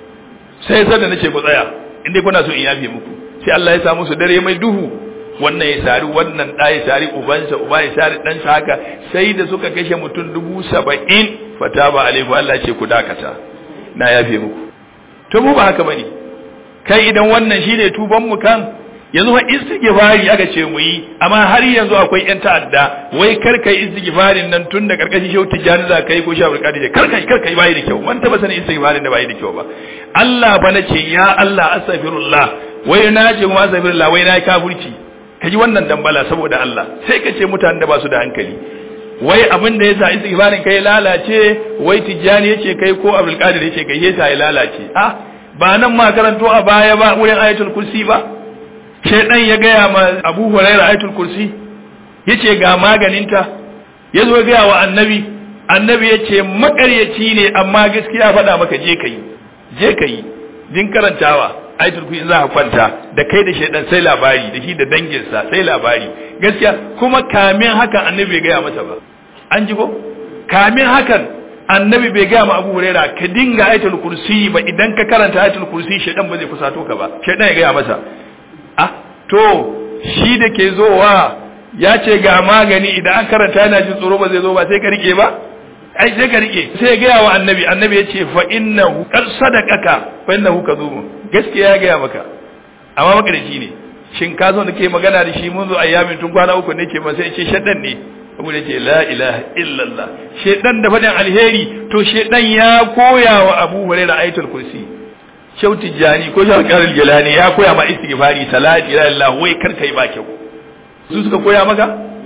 sai sai da nace ku tsaya inda kuna so in yafe muku sai Allah ya sa musu dare mai duhu wannan ya sari wannan da ya sari ubansa uba ya sari dan haka sai da suka kashe mutum dubu saba'in fataba alaihi Allah ce ku dakata na yafe muku to mu ba haka bane kai idan wannan shine tuban mu kan yanzu fa istighfari aka ce mu yi amma har yanzu akwai yan ta'adda wai kar kai istighfarin nan tun da karkashin shehu tijjani za kai ko shehu alƙadi kar kai kar kai bai da kyau man taba sanin istighfarin da bai da kyau ba Allah ba nace ya Allah astaghfirullah wai na ce kuma astaghfirullah wai na kafirci kaji wannan dambala saboda Allah sai ka ce mutanen da ba su da hankali wai abin da yasa istighfarin kai lalace wai tijjani yace kai ko abdul qadir yace kai yasa ya lalace ah ba nan ma karanto a baya ba wurin ayatul kursi ba shaidan ya gaya ma abu huraira ayatul kursi yace ga maganinta ya zo gaya wa annabi annabi ya ce makaryaci ne amma gaskiya faɗa maka je ka yi je ka yi din karantawa ayatul kursi za ka kwanta da kai da shaidan sai labari da shi da danginsa sai labari gaskiya kuma kamin hakan annabi bai gaya masa ba an ji ko kamin hakan annabi bai gaya ma abu huraira ka dinga ayatul kursi ba idan ka karanta ayatul kursi shaidan ba zai kusato ka ba shaidan ya gaya masa ah to shi da ke zowa ya ce ga magani idan an karanta yana jin tsoro ba zai zo ba sai ka rike ba ai sai ka rike sai ya gaya wa annabi annabi ya ce fa innahu qad sadaqaka fa innahu kadhub gaskiya ya gaya maka amma makarici ne shin ka zo da ke magana da shi mun zo ayyamin tun kwana uku ne ke ba sai ce shaddan ne abu da ce la ilaha illallah shedan da fadin alheri to shedan ya koya wa abu hurairah ayatul kursi shau tijjani ko shau karar jalani ya koya ma istighfari salati la ilaha wai kar kai ba kyau su suka koya maka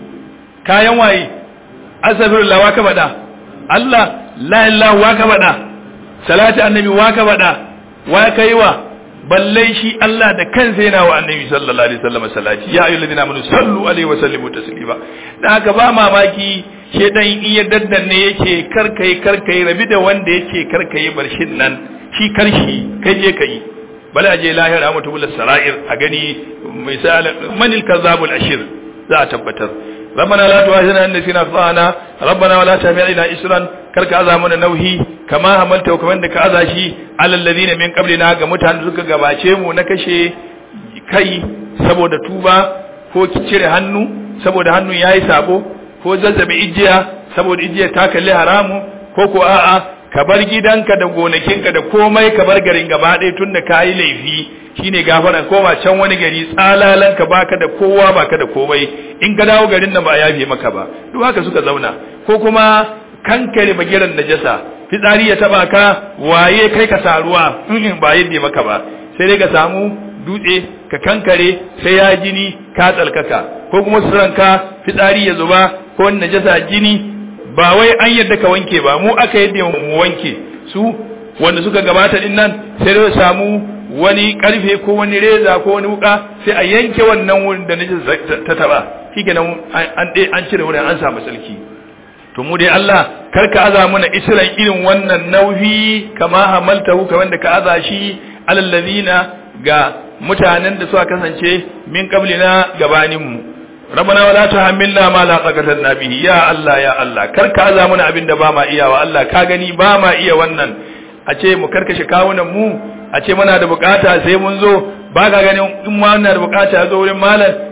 kayan waye astaghfirullah wa ka bada Allah la ilaha wa ka bada salati annabi wa ka bada wa kai wa balle shi Allah da kansa yana wa annabi sallallahu alaihi wasallam salati ya ayyuhal ladina amanu sallu alaihi wa sallimu taslima dan haka ba mamaki shedan in ya daddanne yake karkai karkai rabi da wanda yake karkai barshin nan shi karshi kai je kai bala je lahira mutu bil sara'ir a gani misal manil kazabul ashir za a tabbatar ربنا لا تؤاخذنا ان نسينا اخطانا ربنا ولا تحمل علينا اسرا كرك azamu nauhi kama hamalta kaman da ka aza shi alal ladina min qablina ga mutanen suka gabace mu na kashe kai saboda tuba ko cire hannu saboda hannu yayi sabo ko zazzabe ijiya saboda ijiya ta kalli haramu ko ko a'a ka bar gidanka da gonakinka da komai ka bar garin gaba ɗaya tun da ka yi laifi shine gafaran koma can wani gari tsalalan ka baka da kowa baka da komai in ka dawo garin nan ba a yafe maka ba duk haka suka zauna ko kuma kankare bagiran najasa fitsari ya taba ka waye kai ka saruwa in ba yadda maka ba sai dai ka samu dutse ka kankare sai ya jini ka tsalkaka ko kuma suranka fitsari ya zuba ko najasa jini ba wai an yadda ka wanke ba mu aka yadda mu wanke su wanda suka gabata din nan sai da samu wani karfe ko wani reza ko wani wuka sai a yanke wannan wurin da naji ta taba shikenan an dai an cire wurin an samu sarki to mu dai Allah karka aza mana isran irin wannan nauyi kama hamaltahu kamar da ka aza shi alal ladina ga mutanen da suka kasance min qablina gabanin mu rabbana wala tuhammilna ma la taqata lana bihi ya Allah ya Allah kar ka aza mana abin da ba ma iya wa Allah ka gani ba ma iya wannan a ce mu karkashe kawunan mu a ce muna da bukata sai mun zo ba ka ganin in ma muna da bukata zo wurin malam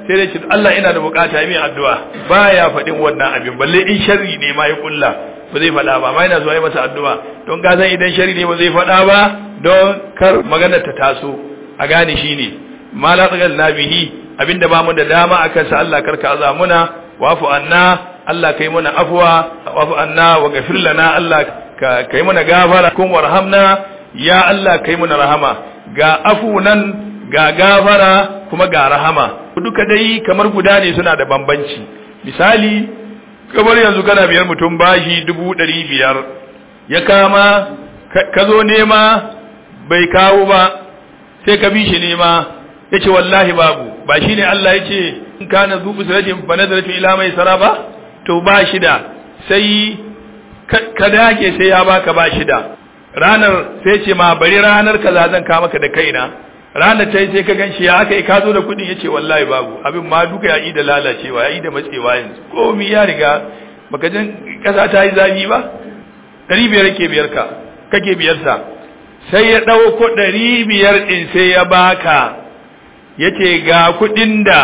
sai dai ce Allah ina da bukata yi min addu'a baya faɗin wannan abin balle in sharri ne ma ya kulla ba zai faɗa ba amma yana zuwa yi masa addu'a don ka san idan sharri ne ba zai faɗa ba don kar maganar ta taso a gane shi ne ma la tsagal na bihi abinda ba mu da dama akan sa Allah karka azamuna wafu anna Allah kai mana afwa wafu anna wa gafir lana Allah ka kai mana gafara kun warhamna ya Allah kai mana rahama ga afu nan ga gafara kuma ga rahama duka dai kamar guda ne suna da bambanci misali kamar yanzu kana biyar mutum bashi dubu ɗari biyar ya kama ka zo nema bai kawo ba sai ka bi shi nema ya ce wallahi babu ba shi ne Allah ya ce in kana zuɓu siratin fa nazaratu ila mai sara ba to ba shi da sai ka dage sai ya baka ba shi da ranar sai ce ma bari ranar kaza zan ka maka da kaina ranar ta yi sai ka gan shi ya aka yi ka zo da kuɗin ya ce wallahi babu abin ma duka ya yi da lalacewa ya yi da matsewa yanzu komi ya riga baka jin ƙasa ta yi zafi ba ɗari biyar ke biyar ka kake biyar sa sai ya ɗauko ɗari biyar ɗin sai ya baka ya ce ga kuɗin da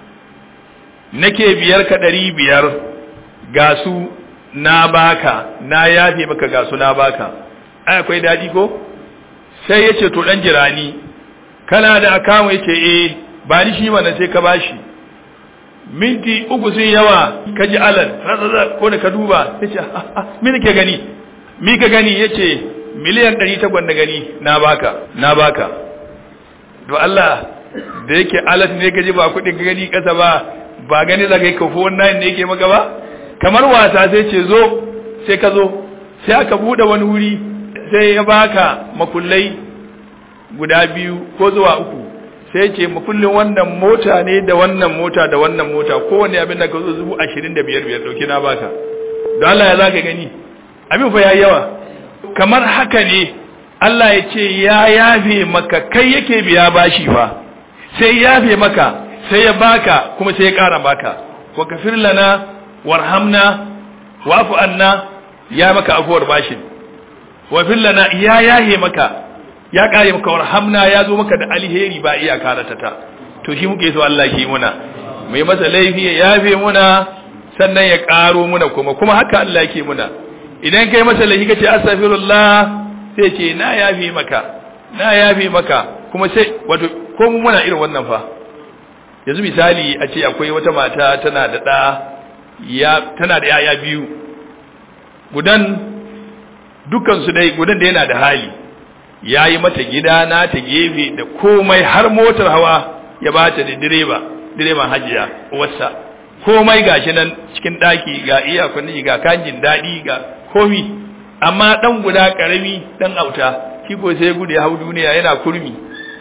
nake biyar ka ɗari biyar ga su na baka na yafe maka ga su na baka ai akwai daɗi ko sai ya ce to ɗan jirani kana da akamu ya ce eh ba ni shi mana sai ka bashi minti uku sun yawa ka ji alal ko da ka duba ya ce mini ke gani mi ka gani ya ce miliyan ɗari takwas da gani na baka na baka to Allah da yake alat ne ka ji ba kuɗin ka gani ƙasa ba ba gani za ka yi kafo wannan ne yake maka ba kamar wasa sai ce zo sai ka zo sai aka buɗe wani wuri sai ya baka makullai guda biyu ko zuwa uku sai ce makullin wannan mota ne da wannan mota da wannan mota kowane abin da ka zo zubu ashirin da biyar biyar ɗauki na baka don Allah ya za ka gani abin fa ya yawa kamar haka ne Allah ya ce ya yafe maka kai yake biya bashi fa sai yafe maka sai ya baka kuma sai ya ƙara baka wa kafir lana warhamna wa'fu anna ya maka afuwar bashin wa fil lana ya yahe maka ya kare maka warhamna ya zo maka da alheri ba iya karata ta to shi muke so Allah shi muna mai masa laifi ya yafe muna sannan ya karo muna kuma kuma haka Allah yake muna idan kai masa laifi kace astaghfirullah sai ce na yafe maka na yafe maka kuma sai wato ko mu muna irin wannan fa yanzu misali a ce akwai wata mata tana da da ya tana da yaya biyu gudan dukkan su dai gudan da yana da hali ya yi mata gida na ta gefe da komai har motar hawa ya ba ta da direba direban hajiya wasa komai gashi nan cikin daki ga iyakunni ga kanjin daɗi ga komi amma ɗan guda ƙarami ɗan auta shi ko sai gudu ya hau duniya yana kurmi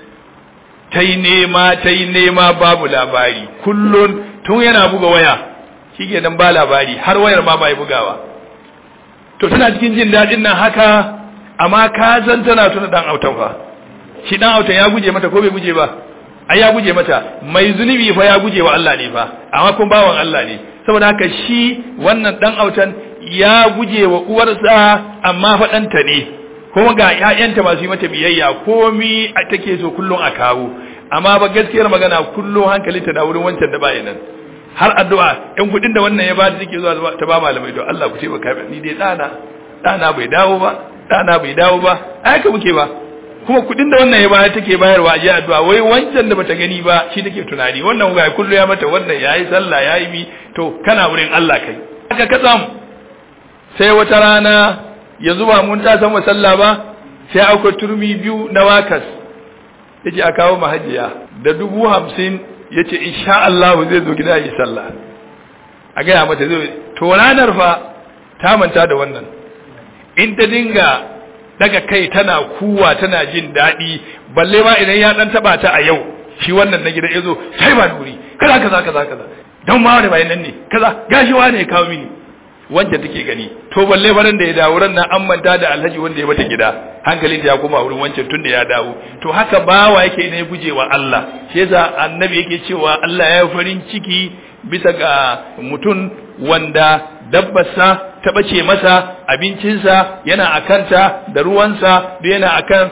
ta yi nema ta yi nema babu labari kullum tun yana buga waya shi ke nan ba labari har wayar ma bai bugawa to tana cikin jin daɗin nan haka amma ka san tana tuna dan autan fa shi dan autan ya guje mata ko bai guje ba ai ya guje mata mai zunubi fa ya guje wa Allah ne fa amma kun bawan Allah ne saboda haka shi wannan dan autan ya guje wa uwarsa amma fa danta ne kuma ga ƴaƴanta masu yi mata biyayya komi take so kullun a kawo amma ba gaskiyar magana kullun hankalinta da wurin wancan da ba nan har addu'a ɗan kuɗin da wannan ya ba ta take zuwa ta ba malamai to Allah ku ce baka ni dai dana dana bai dawo ba dana bai dawo ba ai ka muke ba kuma kuɗin da wannan ya bayar take bayarwa a addu'a wai wancan da bata gani ba shi take tunani wannan ga kullu ya mata wannan yayi sallah yayi mi to kana wurin Allah kai haka ka samu sai wata rana yanzu ba mun ta san sallah ba sai akwai turmi biyu na wakas yace a kawo mahajiya da dubu hamsin ya ce insha Allah zai zo gida yi sallah a gaya mata zai to ranar fa ta manta da wannan in ta dinga daga kai tana kuwa tana jin daɗi balle ma idan ya dan taba ta a yau shi wannan na gida ya zo sai ba duri kaza kaza kaza kaza don ma wani bayan nan ne kaza gashi wa ne kawo mini wanda take gani to balle baran da ya dawo ran nan an manta da alhaji wanda ya bata gida hankalin ya koma wurin wancan tun da ya dawo to haka bawa yake ne gujewa Allah shi yasa annabi yake cewa Allah ya farin ciki bisa ga mutum wanda dabbarsa ta bace masa abincinsa yana akanta da ruwansa da yana akan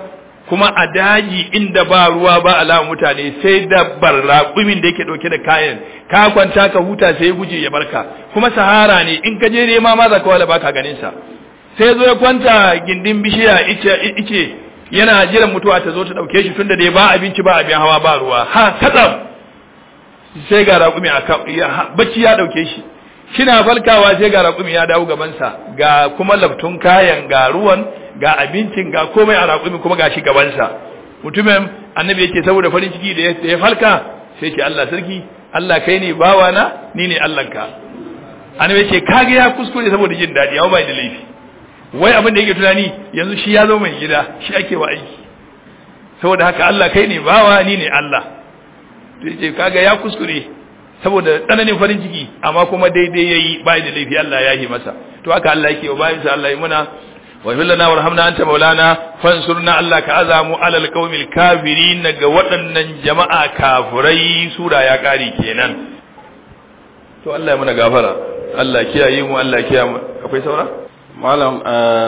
kuma a daji inda ba ruwa ba alama mutane sai dabbar raƙumin da yake ɗauke da kayan ka kwanta ka huta sai ya guje ya barka kuma sahara ne in ka je nema ma za ka wala baka ganin sa sai zo ya kwanta gindin bishiya ice ice yana jiran mutuwa ta zo ta ɗauke shi tunda dai ba abinci ba abin hawa ba ruwa ha katsam sai ga raƙumi a bacci ya ɗauke shi kina falkawa sai ga raƙumi ya dawo gabansa ga kuma laftun kayan ga ruwan ga abincin ga komai a raƙumi kuma ga shi gabansa mutumin annabi yake saboda farin ciki da ya falka sai ce Allah sarki Allah kai ne bawana ni ne Allahnka annabi yake kage ya kuskure saboda jin daɗi ya bai da laifi wai abin da yake tunani yanzu shi ya zo mai gida shi ake wa aiki saboda haka Allah kai ne bawa ni ne Allah to yace kaga ya kuskure saboda tsananin farin ciki amma kuma daidai yayi bai da laifi Allah ya yi masa to haka Allah yake wa bayin sa Allah ya muna wa lana warhamna anta maulana fansurna Allah ka azamu alal qaumil kafirin ga waɗannan jama'a kafirai sura ya kare kenan to Allah ya muna gafara Allah kiyaye mu Allah kiyaye mu akwai saura malam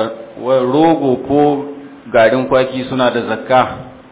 rogo ko garin kwaki suna da zakka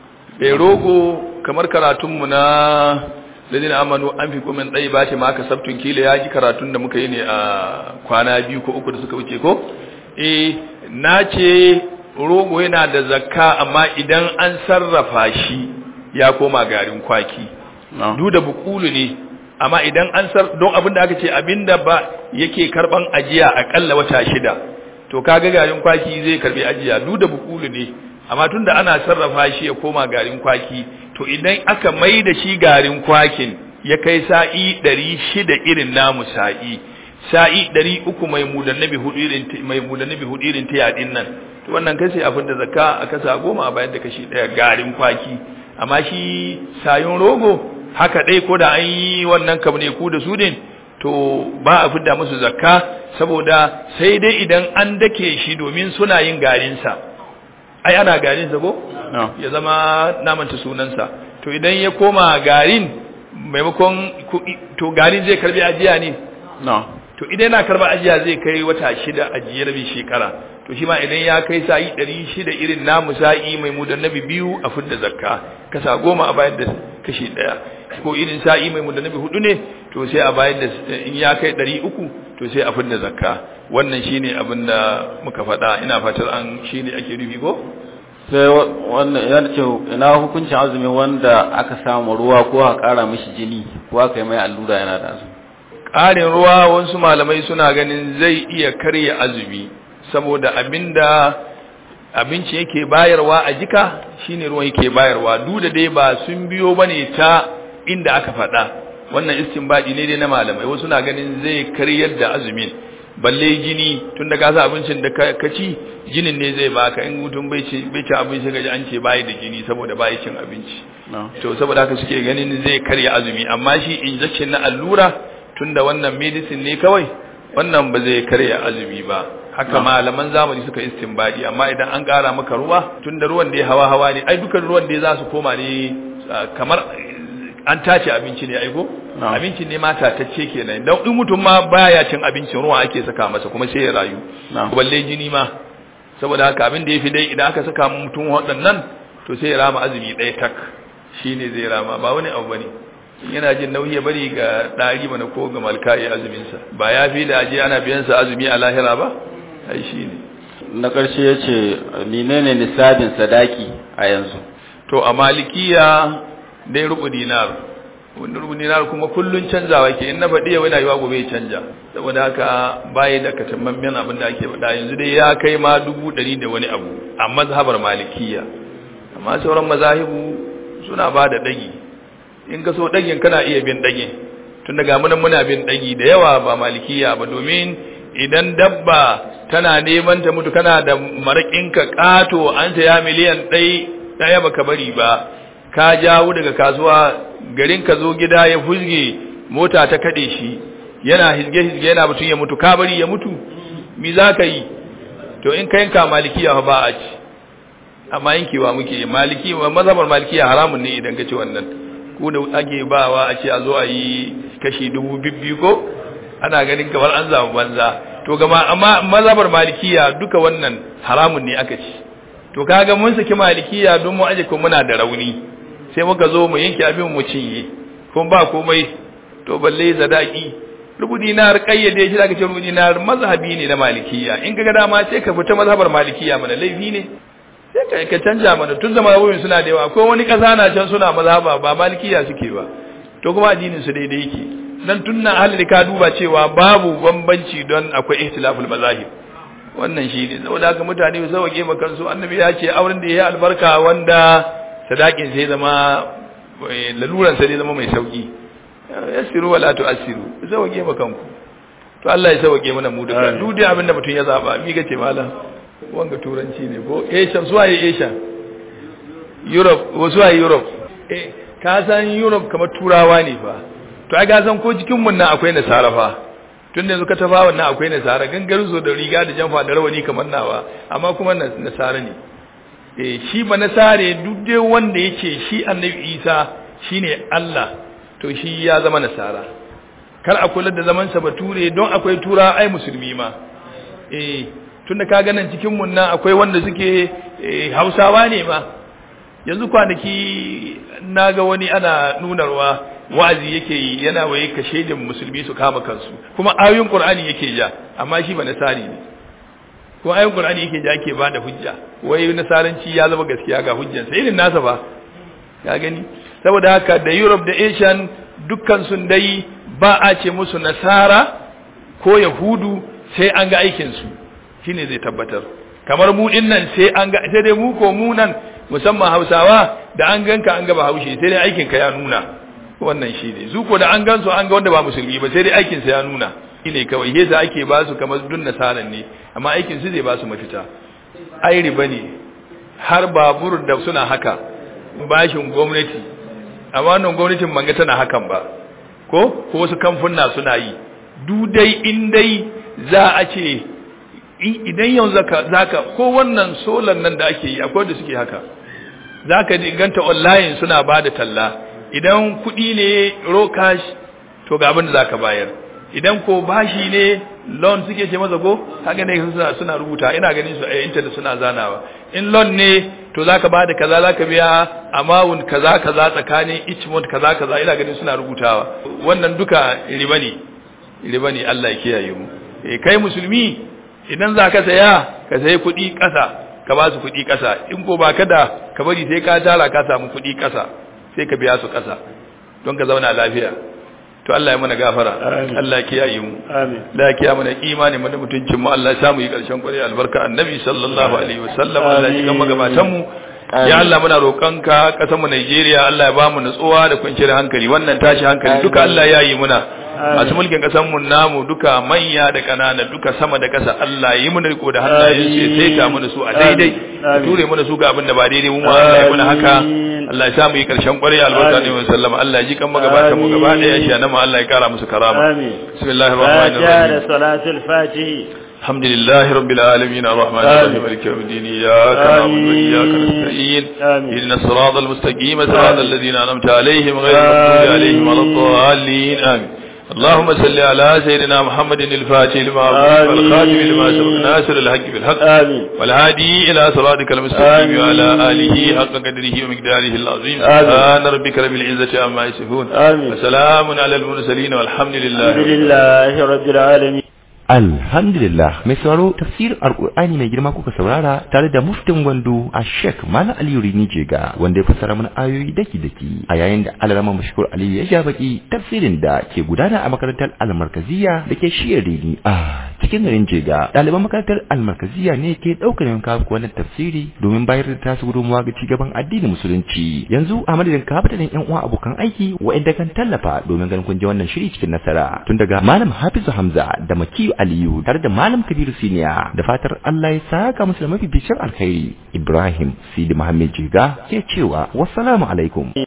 eh rogo kamar karatunmu na ladina amanu an fi kumin tsayi ba ce ma aka sabtun kila ya ji karatun da muka yi ne a kwana biyu ko uku da suka wuce ko eh na ce rogo yana da zakka amma idan an sarrafa shi ya koma garin kwaki duk da bukulu ne amma idan an sar don abin da aka ce abinda ba yake karban ajiya akalla wata shida to kaga garin kwaki zai karbi ajiya duk da bukulu ne amma tunda ana sarrafa shi ya koma garin kwaki to idan aka mai da shi garin kwakin ya kai sa'i ɗari shida irin namu sa'i sa'i ɗari uku mai mudannabi hudu irin mai mudannabi hudu irin ta yadin nan to wannan kai sai abin da zakka a kasa goma a bayan da kashi ɗaya garin kwaki amma shi sayon rogo haka dai ko da an yi wannan kabne ku da su din to ba a fidda musu zakka saboda sai dai idan an dake shi domin suna yin garinsa ai ana garinsa ko ya zama namanta sunansa to idan ya koma garin maimakon to garin zai karbi ajiya ne to idan yana karba ajiya zai kai wata shida ajiye rabin shekara to shi ma idan ya kai sa'i ɗari shida irin namu sa'i mai mudannabi biyu a fidda zakka kasa goma a bayan da kashi ɗaya ko irin sa'i mai mudannabi hudu ne to sai a bayan da in ya kai ɗari uku to sai a fidda zakka wannan shine abin da muka faɗa ina fatar an shine ake nufi ko sai wannan yana ce ina hukuncin azumin wanda aka samu ruwa ko aka ƙara mishi jini ko aka yi mai allura yana da azumi ƙarin ruwa wasu malamai suna ganin zai iya karya azumi saboda abinda abinci yake bayarwa a jika shine ruwan yake bayarwa duk da dai ba sun biyo bane ta inda aka faɗa wannan istinbadi ne dai na malamai wasu na ganin zai karyar da azumin balle jini tun da ka sa abincin da ka ci jinin ne zai baka in mutum bai ci bai ci abinci gaji an ce bai da jini saboda bai cin abinci to saboda haka suke ganin zai karya azumi amma shi injection na allura tunda wannan medicine ne kawai wannan ba zai karya azumi ba haka malaman zamani suka istinbadi amma idan an ƙara maka ruwa tunda ruwan da ya hawa hawa ne ai dukan ruwan da ya za su koma ne kamar an tace abinci ne aiko abinci ne ma tatacce kenan dan in mutum ma baya cin abincin ruwa ake saka masa kuma sai ya rayu balle jini ma saboda haka abin da yafi dai idan aka saka mutum waɗannan to sai ya rama azumi ɗaya tak shine zai rama ba wani abu bane yana jin nauyi ya bari ga ɗari mana ko ga malka ya azumin sa ba ya fi da aje ana biyan sa azumi a lahira ba ai shine na ƙarshe yace menene nisabin sadaki a yanzu to a malikiya dai rubu dinar wanda rubu dinar kuma kullun canzawa ke in na faɗi yau yana yiwa gobe ya canja saboda haka bayi da katamman abin da ake faɗa yanzu dai ya kai ma dubu ɗari da wani abu a mazhabar malikiya amma sauran mazahibu suna ba da ɗagi in ka so ɗagin kana iya bin ɗagin tun daga munan muna bin ɗagi da yawa ba malikiya ba domin idan dabba tana neman ta mutu kana da maraƙinka ƙato an ya miliyan ɗai ɗaya baka bari ba ka jawo daga kasuwa garin ka zo gida ya fuzge mota ta kade shi yana hizge hizge yana mutun ya mutu ka bari ya mutu mi za ka yi to in ka yanka malikiya ba a ci amma yankewa muke maliki mazhabar malikiya haramun ne idan ka ci wannan ku da ake bawa a ce a zo a yi kashi dubu bibbi ko ana ganin kamar an zamu banza to gama amma mazhabar malikiya duka wannan haramun ne aka ci to kaga mun saki malikiya don mu aje ko muna da rauni sai muka zo mu yanke abin mu cinye kun ba komai to balle zadaki rubu dinar kayyade shi zaka ce rubu dinar mazhabi ne na malikiya in kaga dama sai ka fita mazhabar malikiya mana laifi ne sai ka ka canja mana tun da mazhabin suna da yawa akwai wani kasa na can suna mazhaba ba malikiya suke ba to kuma addinin su daidai yake dan tunna ahli ka duba cewa babu bambanci don akwai ihtilaful mazahib wannan shi ne saboda haka mutane su sauke ma kansu annabi ya ce auren da ya albarka wanda sadakin sai zama laluran sai zama mai sauki yassiru wala tu'assiru sauke ma kanku to Allah ya sauke mana mu duka duk da abinda mutum ya zaba mi gace malam wanga turanci ne ko Asia zuwa Asia Europe wasu a Europe eh ka san Europe kamar turawa ne fa to ai ga san ko jikin mun nan akwai nasara fa tun da yanzu ka tafa wannan akwai nasara gangarin zo da riga da jamfa da rawani kamar nawa amma kuma nasara ne eh shi ba nasare duk dai wanda yake shi annabi Isa shine Allah to shi ya zama nasara kar a kula da zaman sa bature don akwai tura ai musulmi ma eh tunda ka ga nan cikin mun nan akwai wanda suke Hausawa ne ma yanzu kwanaki naga wani ana nunarwa wa'azi yake yi yana waye ka shaidin musulmi su kama kansu kuma ayoyin qur'ani yake ja amma shi ba nasari ne kuma ayoyin qur'ani yake ja yake bada hujja wai nasaranci ya zama gaskiya ga hujjan sai irin nasa ba ka gani saboda haka da Europe da Asian dukkan sun dai ba a ce musu nasara ko yahudu sai an ga aikin su shine zai tabbatar kamar mu dinnan sai an ga sai dai mu ko mu nan musamman Hausawa da an ganka an ga Bahaushe sai dai aikin ka ya nuna wannan shi ne su ko da an gansu an ga wanda ba musulmi ba sai dai aikin sa ya nuna shine kawai yasa ake ba su kamar dun nasaran ne amma aikin su zai ba su mafita ai riba ne har babur da suna haka bashin gwamnati amma wannan gwamnatin manga tana hakan ba ko ko wasu kamfuna suna yi du dai in dai za a ce idan yanzu zaka zaka ko wannan solar nan da ake yi akwai da suke haka zaka ganta online suna bada talla idan kuɗi ne raw cash to ga abin da zaka bayar idan ko bashi ne loan suke ce masa ko haka ne suna suna rubuta ina ganin su a internet suna zanawa in loan ne to zaka bada kaza zaka biya amount kaza kaza tsakanin each month kaza kaza ina ganin suna rubutawa wannan duka riba ne riba ne Allah ya kiyaye mu eh kai musulmi idan zaka saya ka sayi kuɗi ƙasa ka ba su kuɗi ƙasa in ko ba kada ka bari sai ka tara ka samu kuɗi ƙasa sai ka biya su ƙasa don ka zauna lafiya to Allah ya mana gafara Allah ya kiyaye mu Allah ya kiyaye mana imani mu da mutuncin mu Allah ya samu yi ƙarshen kwarai albarka annabi sallallahu alaihi wasallam Allah ya gama gabatan mu ya Allah muna roƙonka ƙasar mu Najeriya Allah ya ba mu nutsuwa da kwanciyar hankali wannan tashi hankali duka Allah ya yi muna masu mulkin ƙasar mu namu duka manya da ƙanana duka sama da ƙasa Allah ya yi mana riko da hannayen su ya saita mana su a daidai ture mana su ga abin da ba daidai mu Allah ya muna haka Allah ya sa mu yi karshen ƙwarai albarka ne wa sallama Allah ya ji kan magabatan mu gaba ɗaya shi nan Allah ya kara musu karama bismillahir rahmanir rahim salatul fatih الحمد لله رب العالمين الرحمن الرحيم مالك يوم الدين إياك نعبد وإياك نستعين اهدنا الصراط المستقيم صراط الذين أنعمت عليهم غير المغضوب عليهم ولا الضالين آمين اللهم صل على سيدنا محمد الفاتح لما أغلق والخاتم لما سبق ناصر الحق بالحق آمين والهادي إلى صراطك المستقيم وعلى آله حق قدره ومقداره العظيم سبحان ربك رب العزة عما يصفون آمين وسلام على المرسلين والحمد لله الحمد لله رب العالمين Alhamdulillah mai sauraro tafsirin Alƙur'ani mai girma kuka saurara tare da muftin gwando a Sheikh Malam Aliyu Rini Jega wanda ya fassara mana ayoyi daki daki a yayin da Alarama Mashkur Aliyu ya ja baki tafsirin da ke gudana a makarantar Almarkaziya da ke shiyar Rini a cikin garin Jega ɗaliban makarantar Almarkaziya ne ke ɗaukar yanka wannan tafsiri domin bayar da tasu gudunmawa ga cigaban addinin musulunci yanzu a madadin kafatanin yan uwa abokan aiki wa'inda kan tallafa domin ganin kun ji wannan shiri cikin nasara tun daga Malam Hafizu Hamza da Makiyu Ali Aliyu tare da Malam Kabiru Siniya da fatar Allah ya saka musu da mafificin alkhairi Ibrahim Sidi Muhammad Jiga ke cewa wassalamu alaikum